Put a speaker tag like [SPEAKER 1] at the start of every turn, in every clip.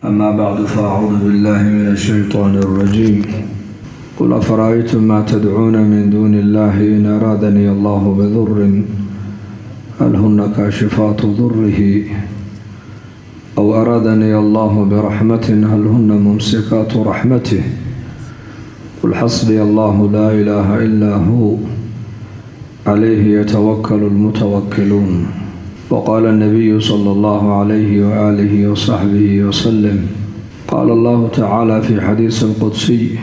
[SPEAKER 1] أما بعد فأعوذ بالله من الشيطان الرجيم قل أفرأيتم ما تدعون من دون الله إن أرادني الله بضر هل هن كاشفات ضره أو أرادني الله برحمة هل هن ممسكات رحمته قل حسبي الله لا إله إلا هو عليه يتوكل المتوكلون وقال النبي صلى الله عليه وآله وصحبه وسلم قال الله تعالى في حديث القدسي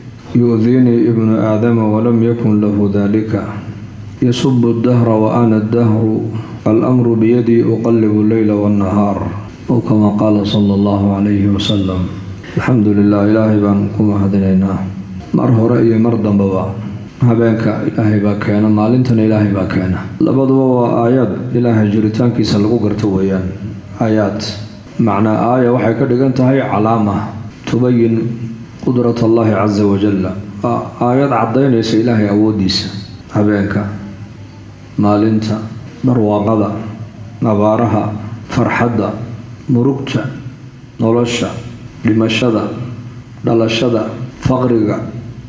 [SPEAKER 1] يؤذيني ابن آدم ولم يكن له ذلك يسب الدهر وأنا الدهر الأمر بيدي أقلب الليل والنهار أو كما قال صلى الله عليه وسلم الحمد لله إلهي بان كما هدنينا mar hore iyo mar dambaba habeenka ilaahay baa keena maalintana ilaahay baa keena labaduba waa aayaad ilaahay jiritaankiisa lagu garto weeyaan aayaad macnaa aaya waxay ka dhigan tahay calaama tubayin qudrat allahi casa wajalla waa aayad caddaynaysa ilaahay awooddiisa habeenka maalinta barwaaqada abaaraha farxadda murugta nolosha dhimashada dhalashada faqriga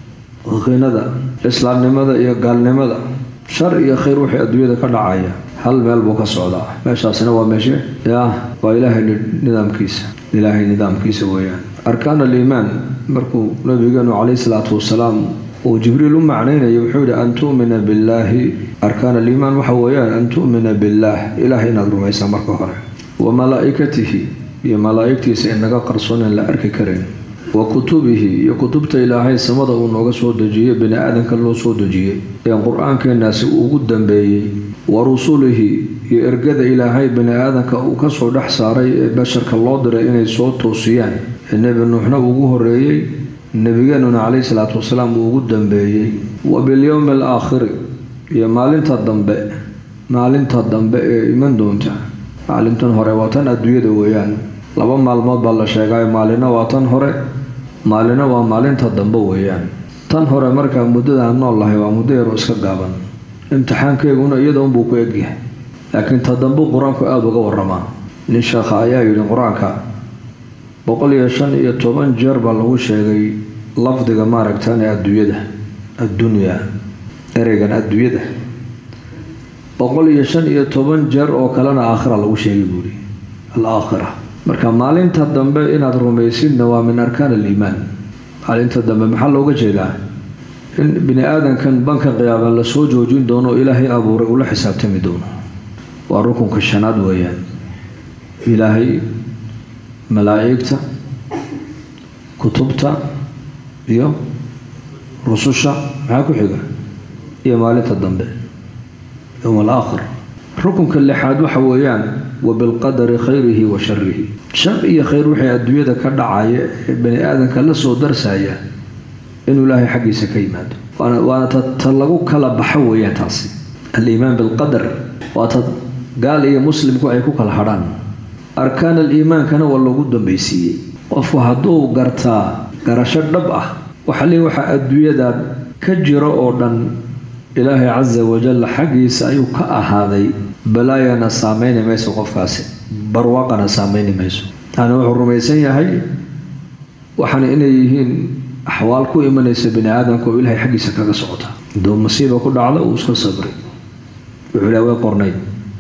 [SPEAKER 1] qinada islaamnimada iyo gaalnimada shar iyo khayr wixii adduunyada ka dhacaya hal meel buu ka socdaa meeshaasina waa meeshe yaa waa ilaahay nidaamkiisa ilaahay nidaamkiisa weeyaan arkaan aliimaan markuu nabigeenu calayhi salaatu wasalaam uu jibriil u macnaynayo wuxuu yihi an tu'mina billaahi arkaan aliimaan waxa weeyaan an tu'mina billaah ilaahay inaad rumaysaa marka hore wa malaa'ikatihi iyo malaa'igtiisa inaga qarsoon in la arki karayn wa kutubihi iyo kutubta ilaahay samada uu nooga soo dejiyey bini aadanka loo soo dejiyey ee qur-aankeenaasi ugu dambeeyey wa rusulihi iyo ergada ilaahay bini aadanka uu kasoo dhex saaray ee basharka loo diray inay soo toosiyaan ee nebi nuuxna ugu horeeyey nebigeenuna calayhi salaatu wasalaam uu ugu dambeeyey wa bilyowmi alaakhiri iyo maalinta dambe maalinta dambe ee iman doonta maalintan hore waa tan adduunyada weeyaan laba maalmood baa la sheegay maalina waa tan hore maalina waa maalinta dambe weeyaan tan hore markaa muddada aan nool lahay waa muddo yaroo iska gaaban imtixaankeeguna iyada unbuu ku egyahay laakiin ta dambe qur-aanku aada uga waramaa nin sheekha ayaa yidhi qur-aanka boqol iyo shan iyo toban jeer baa lagu sheegay lafdiga maaragtaan ee adduunyada addunyaa ereygan adduunyada boqol iyo shan iyo toban jeer oo kalena aakhira lagu sheegay buuri alaakhira marka maalinta dambe inaad rumaysidna waa min arkaan aliimaan maalinta dambe maxaa looga jeedaa in bini aadankan banka qiyaaban lasoo joojin doono ilaahay abuuray ula xisaabtami doono waa rukunka shanaad weeyaan ilaahay malaa'igta kutubta iyo rususha maxaa ku xiga iyo maalinta dambe yowm alaakhir rukunka lixaad waxa weeyaan wa bilqadari khayrihi wa sharihi shar iyo khayr wixii adduunyada ka dhacaya ee bani aadanka la soo darsaya inuu ilaahay xaggiisa ka yimaado waana ta lagu kala baxo weeyaan taasi aliimaan bilqadar waa ta gaal iyo muslimku ay ku kala hadhaan arkaan aliimaankana waa loogu dambaysiiyey qofku hadduu gartaa garasho dhab ah waxali waxa adduunyada ka jiro oo dhan ilaahay casa wajal xaggiisa ayuu ka ahaaday balaayana saameyni mayso qofkaasi barwaaqana saameyni mayso yani wuxuu rumaysan yahay waxaana inay yihiin axwaal ku imanaysa bini aadamka oo ilaahay xaggiisa kaga socota haduu masiiba ku dhacdo uu iska sabray wuxuu ilaha way qornayd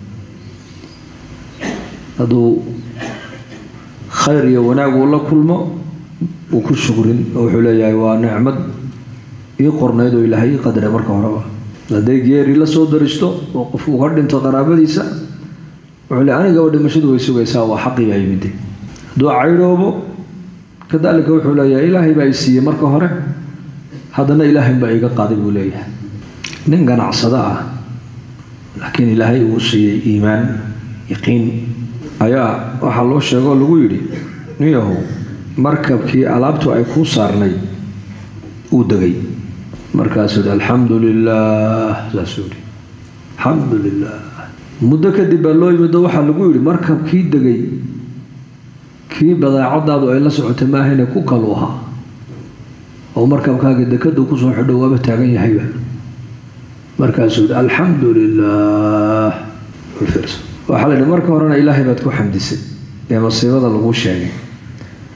[SPEAKER 1] hadduu khayr iyo wanaag uu la kulmo uu ku shukrin oo wuxuu leeyahay waa nicmad ii qornayd oo ilaahay ii qadray marka horeba hadday geeri la soo daristo oo qof uga dhinto qaraabadiisa wuxuu le anigaba dhimashadu way sugaysaa waa xaqii baa yimide hadduu caydhoobo kadalika wuxuu leeyahay ilaahay baa i siiyey marka hore haddana ilaahay baa iga qaaday buu leeyahay nin ganacsado ah laakiin ilaahay uu siiyey iimaan yaqiin ayaa waxaa loo sheegoo lagu yidhi niyahow markabkii alaabtu ay kuu saarnay uu degay markaasuu yidhi alxamdu lilah saasuu yidhi alxamdu lilah muddo kadib baa loo yimido waxaa lagu yidhi markabkii degay kii badeecadaadu ay la socotay maahayne ku kalu ahaa oo markabkaaga dekadu kusoo xidho waaba taagan yahayba markaasuu yidhi alxamdu lilah waxaa la yidhi marka horena ilaahay baad ku xamdisay ee masiibada lagu sheegay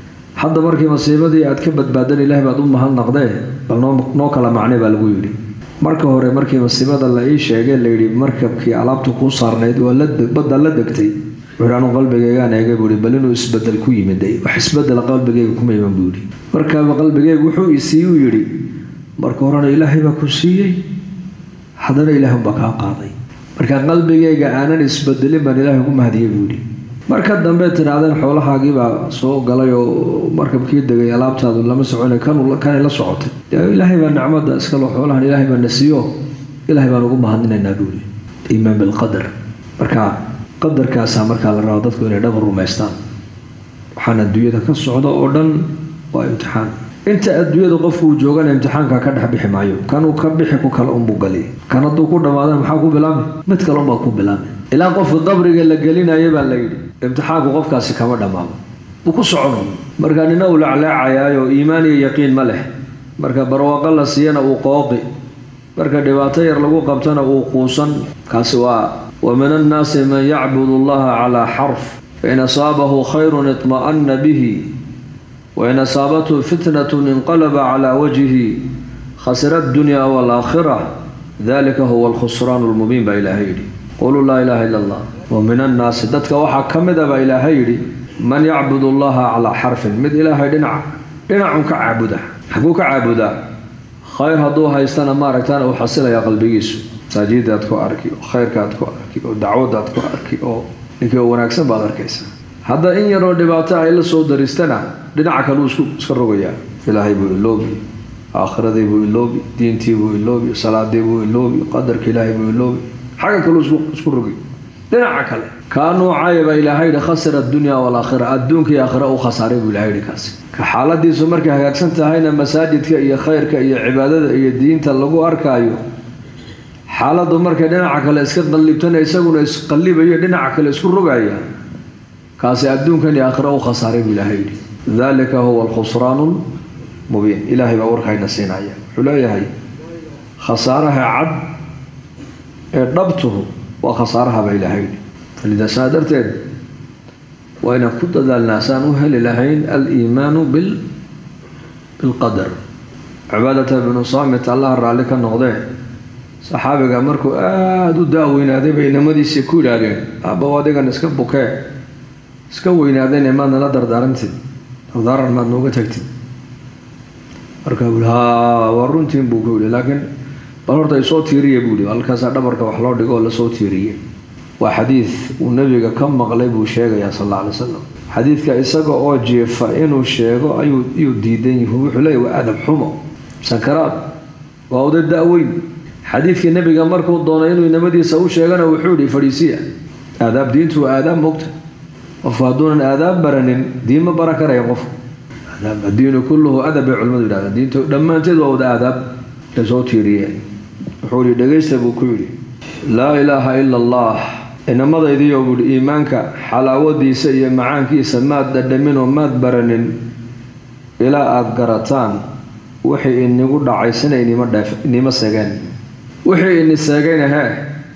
[SPEAKER 1] hadda markii masiibadii aad ka badbaadan ilaahay baad u mahadnaqdee bal noo kala macne baa lagu yidhi marka hore markii masiibada la ii sheegay layidhi markabkii alaabta kuu saarnayd waa badda la degtay wuxuuhi anu qalbigeygaan eegay buu ihi bal inuu isbedel ku yimiday wax isbedela qalbigeyga kuma iman buu yidhi markaaba qalbigeyga wuxuu isiiyuu yidhi marka horena ilaahay baa ku siiyey haddana ilaahay unbaa kaa qaaday marka qalbigeyga aanan isbedelin baan ilaahay ugu mahadiyey buu yidhi marka dambe tidhaahdeen xoolahaagiibaa soo galay oo markabkii degay alaabtaadu lama socona kanay la socotay ilaahay baa nicmada iskalo xoolahan ilaahay baa na siiyo ilaahay baan ugu mahadinaynaa buuli iimaan bilqadar marka qadarkaasaa markaa la rabo dadku inay dhabar rumaystaan waxaan adduunyada ka socda oo dhan waa imtixaan inta adduunyada qofku uu joogana imtixaanka ka dhex bixi maayo kanuu ka bixi ku kale unbuu galiy kan hadduu ku dhammaadana maxaa ku bilaabay mid kale unbaa ku bilaabay ilaa qofka qabriga la gelinaya baa la yidhi imtixaanku qofkaasi kama dhammaado wuu ku socono marka nina uu lacleecayaayo iimaan iyo yaqiin ma leh marka barwaaqo la siiyana uu qooqi marka dhibaato yar lagu qabtana uu quusan kaasi waa wa min annaasi man yacbudu allaha calaa xarf fain asaabahu khayrun itma'ana bihi wain asaabathu fitnatun inqalaba calaa wajhihi khasira addunya waalaakhira dalika huwa alkhusraan lmubiin baa ilaahay yidhi quluu laa ilaaha ila allah wa min annaasi dadka waxaa ka mid a baa ilaahay yidhi man yacbud allaha calaa xarfin mid ilaahay dhinac dhinacun ka caabuda xaguu ka caabudaa khayr hadduu haystana maaragtaana uu xasilayaa qalbigiisu masaajidaad ku arki oo khayrkaad ku arki oo dacwadaad ku arki oo ninkii oo wanaagsan baad arkaysa hadda in yaroo dhibaato ay la soo daristana dhinaca kaleu isku iska rogayaa ilaahay buu iloobi aakhiradii buu iloobi diintii buu iloobi salaadii buu iloobi qadarka ilaahay buu iloobi xagga kaleu isku rogi dhinaca kale kaa nuucayaba ilaahay yidhi khasira addunya waalaakhira adduunka iyo aakhira u khasaaray buu ilahay yidhi kaasi ka xaaladiisu markay hagaagsan tahayna masaajidka iyo khayrka iyo cibaadada iyo diinta lagu arkaayo xaaladdu markay dhinaca kale iska qallibtana isaguna isqallibayo dhinaca kale isku rogaya kaasi adduunkan iyo aakhira u khasaaray buu ilaahay yidhi dalika huwa alkhusraanu mubiin ilaahay baa warkayna siinaya wuxuu leeyahay khasaaraha cad ee dhabtuhu waa khasaaraha baa ilaahay yidhi falida saa darteed waa inaan ku dadaalnaa saan u heli lahayn aliimaanu bil bilqadar cibaadata binu saamit allaha raalli ka noqdee saxaabiga markuu aada u daaweynaaday bay inamadiisii ku yidhaahdeen aabbaw adigan iska bukee iska weynaadeen maad nala dardaarantid dardaaran maad nooga tagtid markaa bui haa waa runtiin buu ku yihi laakiin bal horta isoo tiiriya buu yihi halkaasaa dhabarka wax loo dhigo oo lasoo tiiriyey waa xadiid uu nabiga ka maqlay buu sheegayaa sal alla alay slam xadiidka isaga oo jeefa inuu sheego ayuu iyuu diidan yihi wuxuu leeyahy waa adab xumo sankaraad waa oday da-weyn xadiidkii nabiga markuu doonay inuu inamadiisa u sheegana wuxuu yihi fadhiisiya aadaab diintu waa aadaab mogta qofku hadduunan aadaab baranin diin ma baran karaya qofku addiinu kulluhu adab bay culimadu yidhahdeen diinta dhammaanteed waa wada aadaab lasoo tiiriyeen wuxuu yihi dhegaysta buu ku yidhi laa ilaaha ila allah inamadaydiyo buuhi iimaanka xalaawadiisa iyo macaankiisa maad dhadhaminoo maad baranin ilaa aada garataan wixii inigu dhacay sina inima dheef inima segeen wixii ini seegayna hee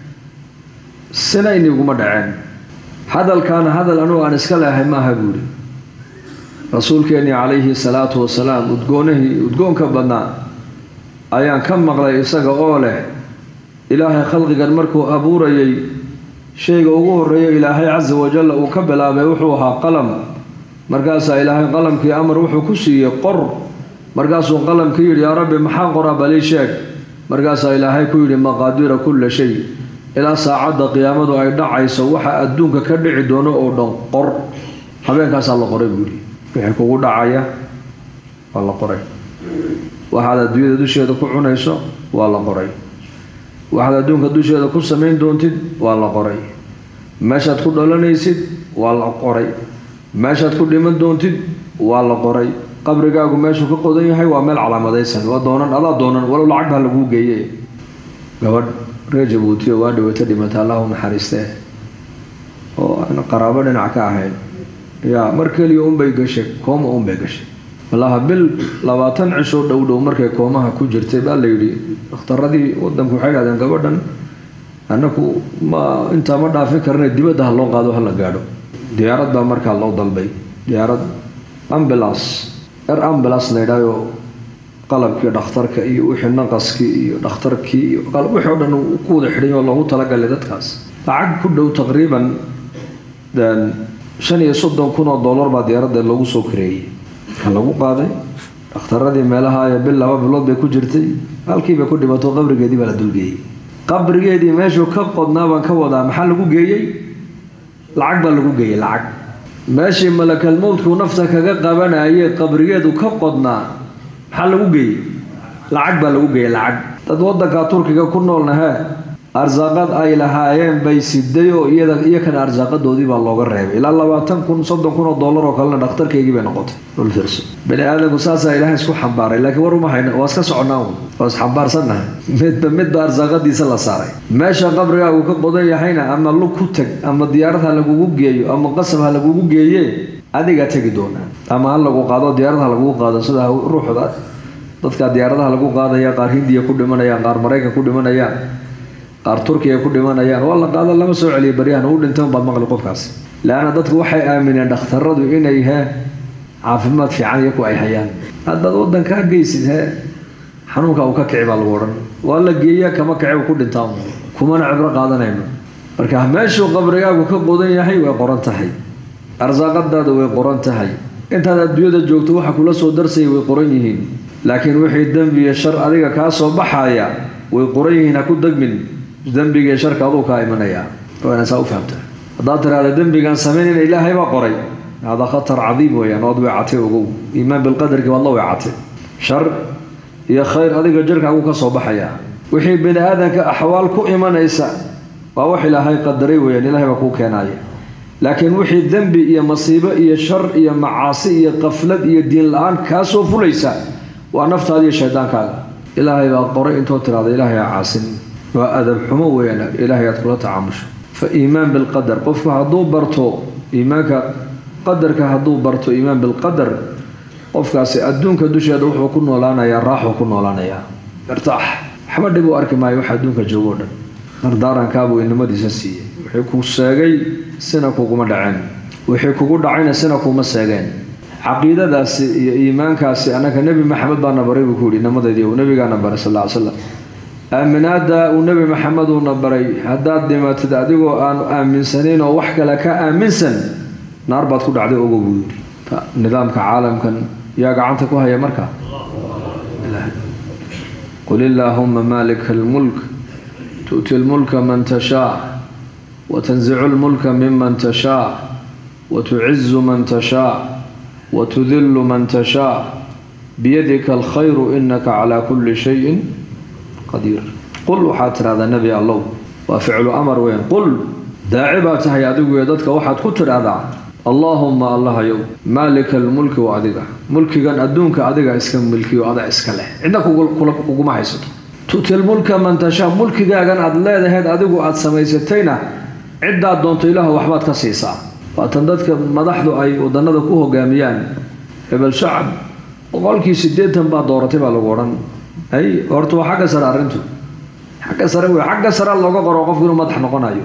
[SPEAKER 1] sina iniguma dhaceen hadalkaana hadal anugu aan iska leehay maaha buuhi rasuulkeennii calayhi salaatu wasalaam udgoonahii udgoonka badnaa ayaan ka maqlay isaga oo leh ilaahay khalqigan markuu abuurayay shayga ugu horreeyo ilaahay casa wajalla uu ka bilaabay wuxuu ahaa qalam markaasaa ilaahay qalamkii amar wuxuu ku siiyey qor markaasuu qalamkii yidhi yaa rabbi maxaa qoraa balii sheeg markaasaa ilaahay ku yidhi maqaadiira kulla shay ilaa saacadda qiyaamadu ay dhacayso waxa adduunka ka dhici doono oo dhan qor habeenkaasaa la qoray buu yidhi wixii kugu dhacaya waa la qoray waxaad adduunyada dusheeda ku cunayso waa la qoray waxaad adduunka dusheeda ku samayn doontid waa la qoray meeshaad ku dhalanaysid waa la qoray meeshaad ku dhiman doontid waa la qoray qabrigaagu meeshuu ka qodan yahay waa meel calaamadaysan waa doonan adaa doonan walow lacag baa laguu geeye gabadh reer jabuutiyo waa dhawata dhimata allahu naxariistee oo aan qaraabo dhinac ka ahayn yaa mar keliya unbay gashay kooma unbay gashay walaha bil labaatan cishoo dhow dhow markay koomaha ku jirtay baa la yidhi dhakhtaradii wadanku waxay dhahdeen gabadhan annaku ma intaa ma dhaafin karna dibadda ha loo qaado hala gaadho diyaarad baa markaa loo dalbay diyaarad ambulance er ambulance la yidhahyo qalabkii dhakhtarka iyo wixii naqaskii iyo dhakhtarkii iyo qalab wixii o dhan ku wada xidhay oo loogu talagalay dadkaas lacag ku dhow taqriiban shan iyo soddon kun oo dollar baa diyaaradda loogu soo kareeyey ka lagu qaaday dhakhtaradii meelaha ee bil laba bilood bay ku jirtay halkiiba ku dhimato qabrigeedii baa la dulgeeyey qabrigeedii meeshuu ka qodnaa baan ka wadaa maxaa lagu geeyey lacag baa lagu geeyey lacag meeshii malakal mowdkuu nafta kaga qabanayay qabrigeedu ka qodnaa maxaa lagu geeyey lacag baa lagu geeyey lacag dad wadanka turkiga ku noolna hee arsaaqad ay lahaayeen bay siday oo iyada iyakana arsaaqadoodii baa looga reebay ilaa labaatan kun soddon kun oo dollar oo kalena dhakhtarkaygii bay noqotay dhulfirso bani aadamku saasaa ilaahay isku xambaaray laakiin war uma hayna waa iska soconnaa un waa isxambaarsannahay midba midba arsaaqadiisa la saaray meesha qabrigaagu ka qodan yahayna ama lug ku teg ama diyaarad ha lagugu geeyo ama qasab ha lagugu geeye adigaa tegi doonaa ama ha lagu qaado diyaarad ha lagugu qaado sida ruuxda dadka diyaaradaha lagu qaadaya qaar hindiya ku dhimanayaan qaar maraykan ku dhimanayaan qaar turkiya ku dhimanayaan waa la qaado lama soo celiyo baryahan uu dhintan baad maqli qofkaas leanna dadku waxay aamineen dhakhtaradu inay he caafimaad fiican iyaku ay hayaan haddaad wadankaa geysid he xanuunka uu ka kici baa lagu odhan waa la geeyaa kama kici uu ku dhintaa kumana cibro qaadanayno marka meeshuu qabrigaagu ka qodan yahay way qoran tahay arsaaqadaada way qoran tahay intaad adduunyada joogto waxa kula soo darsaya way qoran yihiin laakiin wixii dembi iyo shar adiga kaa soo baxaya way qoran yihiin ha ku degmin dembiga iyo sharka aduu kaa imanaya waana saa u fahamta haddaad tiraahda dembigaan samaynayna ilaahay baa qoray hada khatar cadiim weeyaan ood weecatay ogow iimaan bilqadarkii waad la weecatay shar iyo khayr adiga jirkaagu ka soo baxaya wixii bini aadanka axwaal ku imanaysa waa wax ilaahay qadaray weeyaan ilahay baa kuu keenaaya laakiin wixii dembi iyo masiibo iyo shar iyo macaasi iyo qaflad iyo diin la-aan kaa soo fulaysa waa naftaada iyo shaydaankaaga ilaahay baa qoray intoo tiraahda ilaahay ha caasin waa adab xumo weeyaan ilaahay aad kula tacaamusho fa iimaan bilqadar qofku hadduu barto iimaanka qadarka hadduu barto iimaan bilqadar qofkaasi adduunka dusheeda wuxuu ku noolaanayaa raaxuu ku noolaanayaa irtaax waxba dhib u arki maayo wax adduunka joogo dhan dardaarankaabuu inimadiisa siiyey wixii ku seegay sina kuguma dhaceen wixii kugu dhacayna sina kuma seegeen caqiidadaasi iyo iimaankaasi annaga nebi maxamed baana baray buu ku yihi inamadaydi uu nebigaana baray sal ly slam aaminaada uu nebi maxamed uuna baray haddaad dhimatid adigoo aanu aaminsanayn oo wax kale ka aaminsan naar baad ku dhacday ogo buu yidhi nidaamka caalamkan yaa gacanta ku haya marka qul illaahuma maalika almulk tu'ti lmulka man tashaa watanzicu lmulka miman tashaa watucizu man tashaa watudilu man tashaa biyadika alkhayru inaka calaa kulli shayin qadiir qul waxaad tidhahdaa nebi allow waa ficlu amar weyn qul daaci baa tahay adigu ee dadka waxaad ku tidhaahdaa allaahumma allahayow maalika almulki wa adiga mulkigan adduunka adiga iska milkiyo ada iska leh cidna kuguma haysato tu'ti lmulka man tashaa mulkigaagan aad leedahayd adigu aad samaysatayna ciddaad doonto ilaahu waxbaad ka siisaa waatan dadka madaxdu ay wadanada ku hogaamiyaan hebel shacab boqolkii siddeetan baa dooratay baa lagu odhan ay horta waa xagga sare arrintu xagga sare wey xagga sare looga qoro qofku inuu madax noqonayo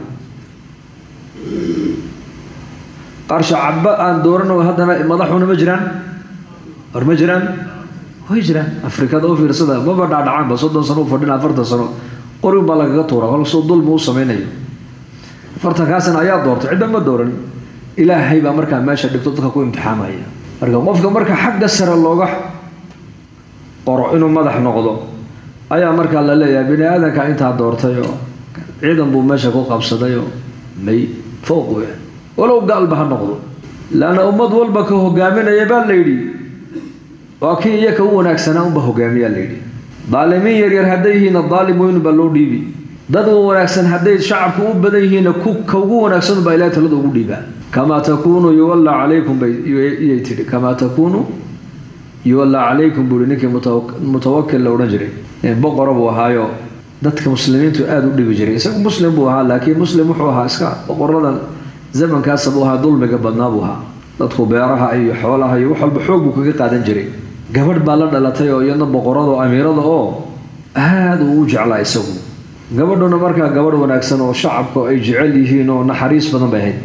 [SPEAKER 1] qaar shacabba aan doorano haddana madaxuna ma jiraan war ma jiraan way jiraan afrikada u fiirsada maba dhacdhacaanba soddon sano u fadhin afartan sano qorin baa lagaga tuura kolsoo dulmi u samaynayo afartankaasina ayaa doortay cidda ma dooran ilaahay baa markaa meesha dhigto dadka ku imtixaamaya marka qofka marka xagga sare looga qoro inuu madax noqdo ayaa markaa la leeyahay bini aadanka intaa doortay oo ciidan buu meesha ku qabsaday oo may fooq we walow gaalba ha noqdo laanna ummad walba ka hogaaminaya baa la yidhi waa kii iyaka u wanaagsanaa unba hogaamiyaa la yidhi daalimiin yaryar hadday yihiinna daalim weyn baa loo dhiibi dad wanaagsan hadday shacabku u badan yihiinna ka ugu wanaagsan baa ilahay talada ugu dhiibaa kamaa takuunuu yuwallaa calaykum bayiyay tidhi kamaa takuunuu yuwallaa calaykum buu ihi ninkii mutawakil la odhan jiray boqora buu ahaayo dadka muslimiintu aada u dhibi jiray isagu muslim buu ahaa laakiin muslim wuxuu ahaa iska boqoradan zamankaasa buu ahaa dulmiga badnaa buu ahaa dadku beeraha iyo xoolaha iyo wax walba xoog buu kaga qaadan jiray gabadh baa la dhalatay oo iyadna boqorada oo amiirada oo aada uu u jeclaa isagu gabadhuna markaa gabadh wanaagsan oo shacabka ay jecel yihiin oo naxariis badan bay ahayd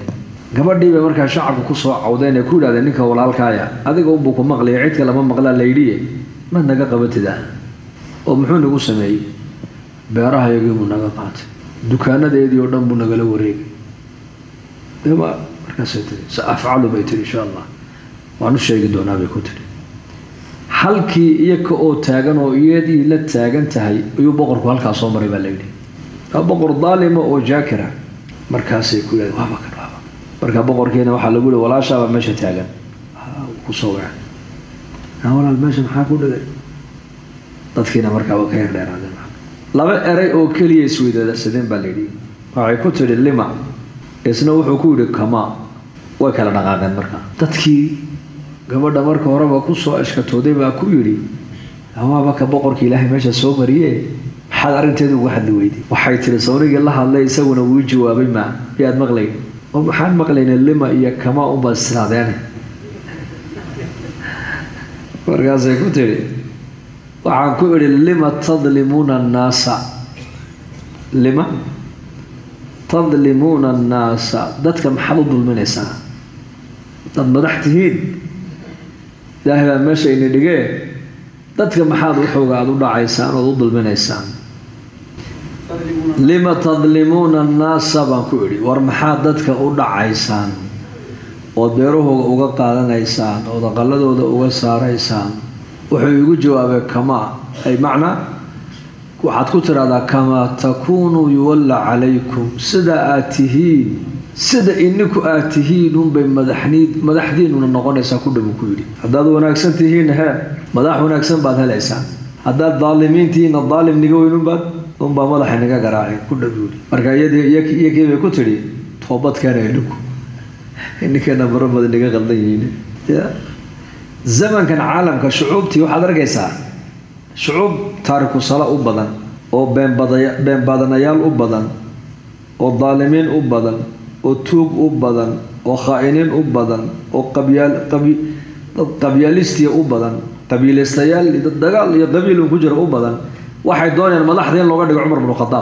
[SPEAKER 1] gabadhii bay markaa shacabku kusoo cawdeen ee ku yidhahdeen ninka walaalkaaya adiga unbuu ku maqlaya cid kalama maqlaa layidhiye maad naga qabatida oo muxuu nagu sameeyey beerahayagii buu naga qaatay dukaanadeedii oo dhan buu nagala wareegay dema markaasay tiri sa afcalu bay tiri insha allah waan u sheegi doonaa bay ku tiri halkii iyaka oo taagan oo iyadii la taagan tahay ayuu boqorku halkaa soo maray baa layidhi waa boqor daalima oo jaakira markaasay ku yidhahdeen waaba kan waaba marka boqorkiina waxaa lagu yihi walaashaabaa meesha taagan kusoo waca walaal meesha maxaa ku dhigay dadkiina markaaba ka yar dheeraadeen laba eray oo keliya isweydaadsadeen baa layidhi waxay ku tidhi lima isna wuxuu ku yidhi kamaa way kala dhaqaaqeen markaa dadkii gabadha marka horeba kusoo ashkatooday baa ku yidhi hawaaba ka boqorka ilaahay meesha soo mariye maxaad arrinteeda uga hadli weyday waxay tihi sownigii la hadlay isaguna wuu jawaabay maa yaad maqlayn oo maxaan maqlayna lima iyo kamaa unbaad israadeene markaasay ku tidhi waxaan ku idhi lima tadlimuuna annaasa lima tadlimuuna annaasa dadka maxaad u dulminaysaa dad madax tihiin ilaahay baa meesha ini dhigee dadka maxaad waxooga aada u dhacaysaan ood u dulminaysaan lima tadlimuuna annaasa baan ku idhi war maxaad dadka u dhacaysaan ood beerahooga uga qaadanaysaan ood aqaladooda uga saaraysaan wuxuu igu jawaabay kamaa ay macnaa waxaad ku tidhahdaa kamaa takuunuu yuwalla calaykum sida aad tihiin sida ininku aad tihiin unbay madaxniid madaxdiinuna noqonaysaa ku dhabu ku yidhi haddaad wanaagsan tihiin he madax wanaagsan baad helaysaan haddaad daalimiin tihiinna daalim niga weyn unbaad unbaa madaxa niga garaacay ku dhabu yidhi marka iyadii iyakii bay ku tidhi toobadkeena ininku ininkeena maro badan niga qaldan yihiin ya zamankan caalamka shucuubtii waxaad arkaysaa shucuub taariku sala u badan oo beenbadaya been badanayaal u badan oo daalimiin u badan oo tuug u badan oo khaa-iniin u badan oo qabyaal qabi dad qabyaalistiya u badan qabiilaystayaal dad dagaal iyo qabiil un ku jira u badan waxay doonayaan madaxda in looga dhigo cumar bnu khadaab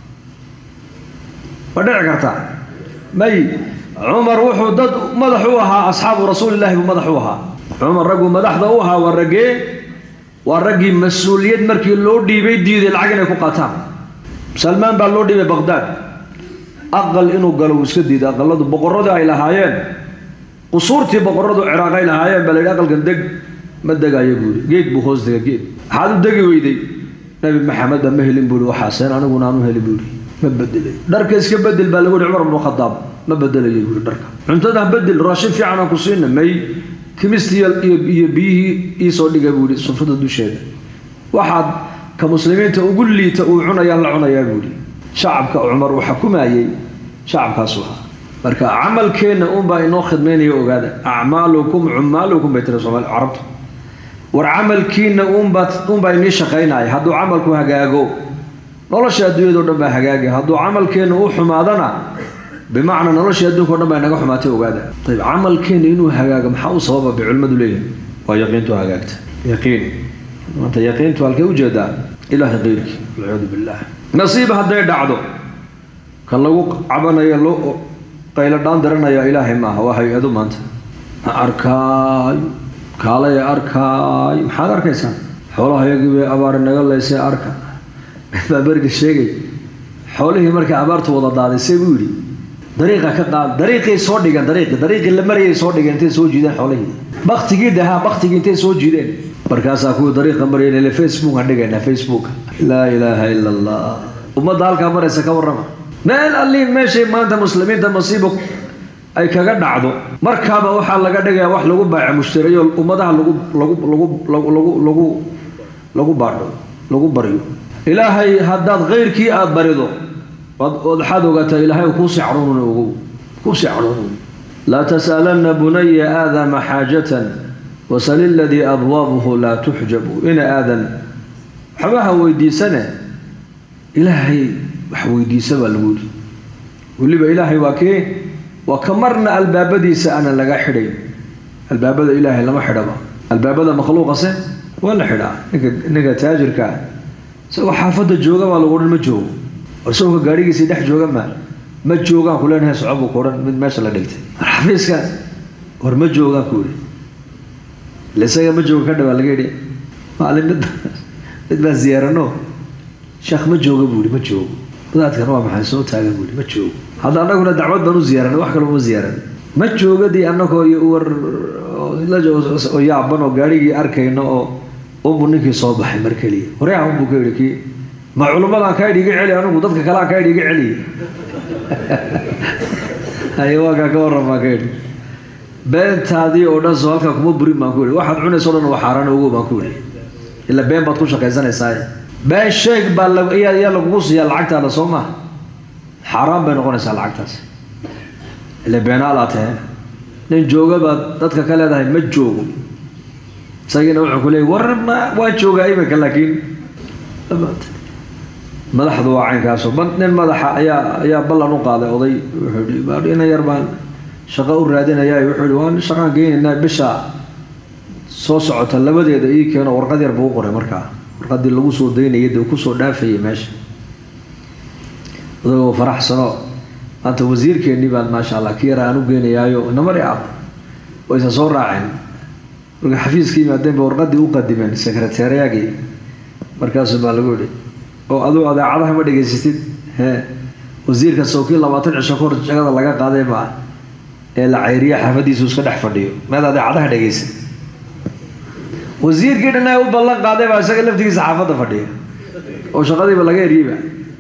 [SPEAKER 1] ma dhici kartaa may cumar wuxuu dad madax u ahaa asxaabu rasuulillahi buu madax u ahaa cumar ragguu madaxda u ahaa waa raggee waa raggii mas-uuliyad markii loo dhiibay diiday lacag inay ku qaataan salmaan baa loo dhiibay baqdaad aqal inuu galo uu iska diiday aqaladu boqorradii ay lahaayeen qusuurtii boqorradu ciraaq ay lahaayeen baa la yidhi aqalkan deg ma degayo buu yidhi geed buu hoos dega geed maxaad u degi weyday nabi maxamed baa ma helin buu yidhi waxaaseen aniguna aan u heli buu yidhi ma bedelay dharka iska bedel baa lagu yidhi cumar bnu khadaab ma bedelayo buu yidhi dharka cuntada bedel raashin fiican aan ku siina may kimistii iyo biyihii iisoo dhigay buu yihi sufrada dusheeda waxaad ka muslimiinta ugu liita uu cunayaan la cunayaa buu yihi shacabka cumar uu xukumayey shacabkaasu ahaa marka camalkeenna unbaa inoo khidmaynaya ogaada acmaalukum cumaalukum bay tiri soomaali carabtu war camalkiina unbaa unbaa inii shaqaynaya hadduu camalku hagaago nolosha adduunyado dhan baa hagaagay hadduu camalkeenna u xumaadana bimacnaa noloshii adduunka o dhan baa inaga xumaatay ogaada ayb camalkeena inuu hagaago maxaa u sababa bay culimmadu leeyihin waa yaqiintu hagaagta yaqiin maanta yaqiintu halkay ujeedaa ilaahay keyrkii walciyaadu billah nasiib hadday dhacdo kan lagu cabanayo loo qaylo dhaan diranaya ilaahay maaha waa hay-ado maanta ma arkaayo kaalaya arkaayo maxaad arkaysaan xoolaha yagii bay abaari naga leysay arka baa beriga sheegay xoolihii markay abaartu wada daadisay buu yidhi dariiqa ka qaad dariiqay soo dhigeen dariiqi dariiqii la marayay soo dhigeen intay soo jiideen xoolihii baktigii dahaa baktigii intay soo jiideen markaasaa kuwii dariiqa marayeen ile facebook aan dhigaynaa facebook laa ilaaha ila allah ummadda halkaa maraysa ka warrama meel alliin meeshay maanta muslimiinta masiibo ay kaga dhacdo markaaba waxaa laga dhigayaa wax lagu baaca mushtariyo ummadaha lagu lagu lagu lagu lagu lagu lagu baadho lagu baryo ilaahay haddaad keyrkii aada barido ood waxaad ogaataa ilaahay kuusii cadhoonun ogow kuusii cadhoonun laa tas'alanna bunaya aadama xaajatan wasal iladii abwaabuhu laa tuxjabu ina aadan waxbaha weydiisane ilaahay wax weydiisa baa lagu yidhi weliba ilaahay waa kee waa ka marna albaabadiisa aanan laga xidhayn albaabada ilaahay lama xidhaba albaabada makhluuqase waa la xidhaa ninka ninka taajirkaa isagoo xaafadda jooga baa lagu odhan ma joogo war isagoo gaadhigiisii dhex jooga maa ma joogaan ku leenahay soco buu ku odhan mid meesha la dhigtay xafiiska war ma joogaan ku yidhi ila isaga ma jooga ka dhawaa laga yidhi maalin mid mid baan ziyaarano sheekh ma jooga buu yidhi ma joogo wadaadkan waa maxay soo taagan buu yidhi ma joogo hadda annaguna dacwad baan u ziyaaranay wax kale uma ziyaaran ma joogadii annagoo iyo war oo yaaban oo gaarigii arkayno oo unbu ninkii soo baxay mar keliya waryaha unbuu ka yidhi kii ma culummadaan kaa idhi iga celi anigu dadka kale aan kaa idhi iga celiy haye waakaa ka warran baan ka idhi beentaadii oo dhan soo halkaa kuma burin baan ku idhi waxaad cunayso o dhan waa xaaraan ogo baan ku idhi ila been baad ku shaqaysanaysaa been sheeg baa ayaa ayaa lagugu siiyaa lacagtaada soo maha xaaraan bay noqonaysaa lacagtaas ila beenaalaa tahe nin jooga baad dadka ka leedahay ma joogo isagiina wuxuu ku leeyay war ma waa joogaa iminka laakiin madaxdu waa caynkaaso nin madaxa ayaa ayaa ballan u qaaday oday wuxuu yihi ina yar baan shaqo u raadinaya wuxuu yihi waan shaqaan geynaynaa bisha soo socota labadeeda ii keeno warqad yar buu u qoray markaa warqadii lagu soo daynayay dee kusoo dhaafayay meesha odagoo faraxsano maanta wasiirkeennii baan maasha allah ki yara aan u geynayaayo namari ab waysa soo raaceen marka xafiiska yimaadeen ba warqadii u qadimeen sekreteeriyagii markaasu baa lagu yihi oo aduu adeecadaha ma dhegaysatid he wasiirka sawkii labaatan cisho kahor jagada laga qaaday maa ee la cayriya xaafadiisu iska dhex fadhiyo meed adeecadaha dhegaysa wasiirkii dhan u ballan qaaday baa isaga laftigiisa xaafadda fadhiya oo shaqadiiba laga eryeyba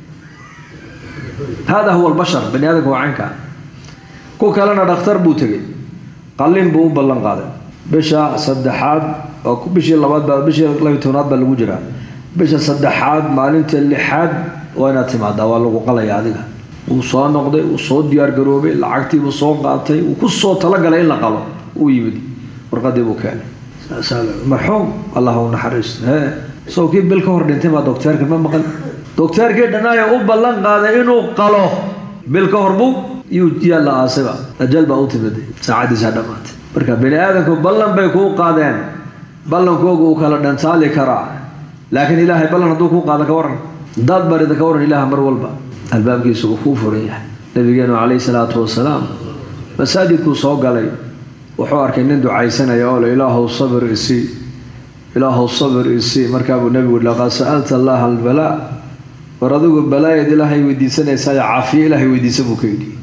[SPEAKER 1] hada huwa albashar bani aadamka waa caynka ku kalena dhakhtar buu tegey qalin buu u ballan qaaday bisha saddexaad oo bishii labaad baa bishii labiy tobnaad baa lagu jiraa bisha saddexaad maalinta lixaad waa inaad timaadaa waa lagu qalaya adiga wuu soo noqday wuu soo diyaar garoobay lacagtiibuu soo qaatay wuu ku soo talagalay in la qalo uu yimid warqadii buu keenay marxuum allah u naxariisto hee isagoo kii bil ka hor dhintay baa docteerka ma maqan docteerkii dhanaayo u ballan qaaday inuu qalo bil ka hor buu yuu yaa la aasayba ajal baa u timid saacadiisaa dhammaatay marka bini aadamku ballan bay kuu qaadeen ballankooga uu kala dhantaali karaa laakiin ilaahay ballan hadduu kuu qaada ka waran hadaad barida ka waran ilaah mar walba albaabkiisa uu kuu furan yahay nabigeenu calayhi salaatu wasalaam masaajidkuu soo galay wuxuu arkay nin ducaysanaya oo le ilaahow sabir isii ilaahow sabir isii markaa buu nebigu yihi laqad sa'alta allaha albalaa war adigu balaayaed ilaahay weydiisanaysaa caafiye ilaahay weydiisa buu ka yidhi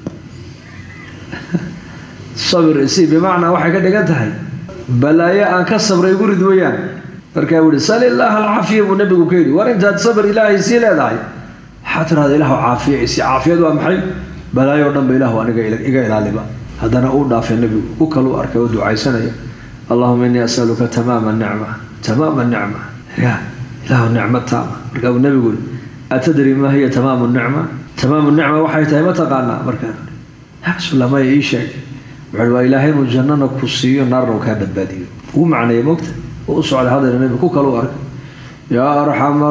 [SPEAKER 1] sabir isii bimacnaa waxay ka dhigan tahay balaayo aan ka sabray igu rid weyaan markaa buu yihi sal illaaha alcaafiya buu nebigu ka yidhi war intaad sabir ilaahay sii leedahay waxaa tiraada ilaahu caafiye isii caafiyad waa maxay balaayo o dhan ba ilaahu aniga iga ilaaliba haddana uu dhaafay nebigu u kalu arkay oo ducaysanaya allahuma innii asaluka tamaama nicma tamaama nicma ya ilaahu nicmo taama markaa buu nebigu yihi atadri maa hiya tamaamu nicma tamaamu nicma waxay tahay ma taqaanaa markaa yaa rasuulla maya ii sheeg wuxuu waa ilaahay inuu jannana ku siiyo naarna uu kaa badbaadiyo ugu macneeya mogta oo u socday haddana nebigu ku kalu arkay yaa arxama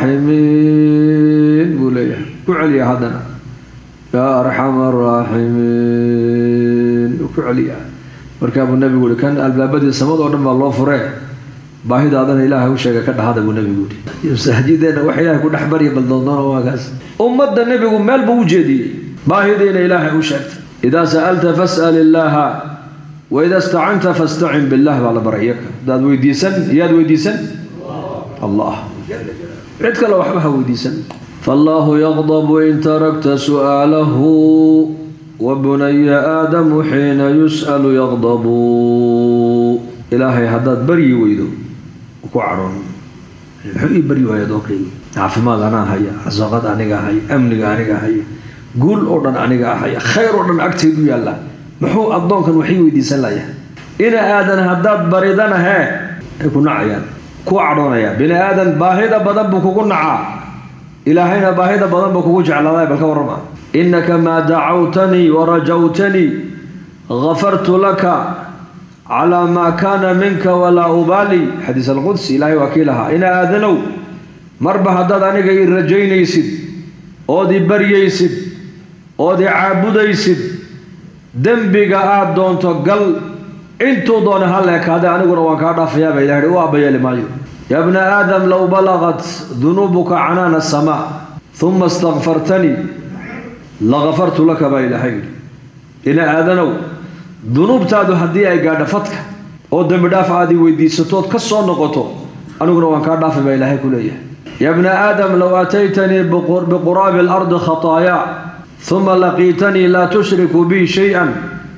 [SPEAKER 1] araaximiin buu leeyahay ku celiya haddana yaa arxama araaximiin uu ku celiya markaa buu nebigu yihi kan albaabadii samadoo dhan baa loo furee baahidaadana ilaahay u sheega ka dhahada buu nebigu yihi masaajideena wax ilaahay ku dhex barya baldoondoona waa kaas ummadda nebigu meel buu u jeediyey baahidiina ilaahay u sheegtay idaa sa'alta fas'al illaaha waida stacanta fastacin billah baa la baray iyaka hadaad weydiisan iyaad weydiisan allah cid kale waxba ha weydiisan fallaahu yaqdabu in tarakta su'aalahu wabunaya aadamu xiina yus'alu yaqdabu ilaahay haddaad baryi weydo ku cadhoon muxuu ii baryi waaya adoonkaygi caafimaad anaa haya rasaaqad aniga haya amniga aniga haya guul oo dhan aniga haya khayr oo dhan agtaydu yaalla muxuu addoonkan waxii weydiisan layahay ina aadan haddaad baridana hee ay ku nacayaan ku cadhoonaya bini aadan baahida badan buu kugu nacaa ilaahayna baahida badan buu kugu jeclaaday bal ka warrama innaka maa dacawtanii warajawtanii gafartu laka calaa maa kaana minka walaa ubaali xadiis alqudsi ilaahay waa kii lahaa ina aadanow marba haddaad aniga ii rajaynaysid ood i baryaysid ood i caabudaysid dembiga aada doonto gal intuu doona ha leekaade aniguna waan kaa dhaafayaaba ilah hi u abayeeli maayo ya bna aadam low balagat dunuubuka canaana asamaa uma istakfartanii lakafartu laka baa ilaahay yidhi ina aadanow dunuubtaadu haddii ay gaadho fadka oo dembi dhaaf aad i weydiisatood ka soo noqoto aniguna waan kaa dhaafay baa ilaahay ku leeyahay ya bna aadam low aataytanii biquraabi alardi khataayaa uma laqiitanii laa tushriku bii shay-an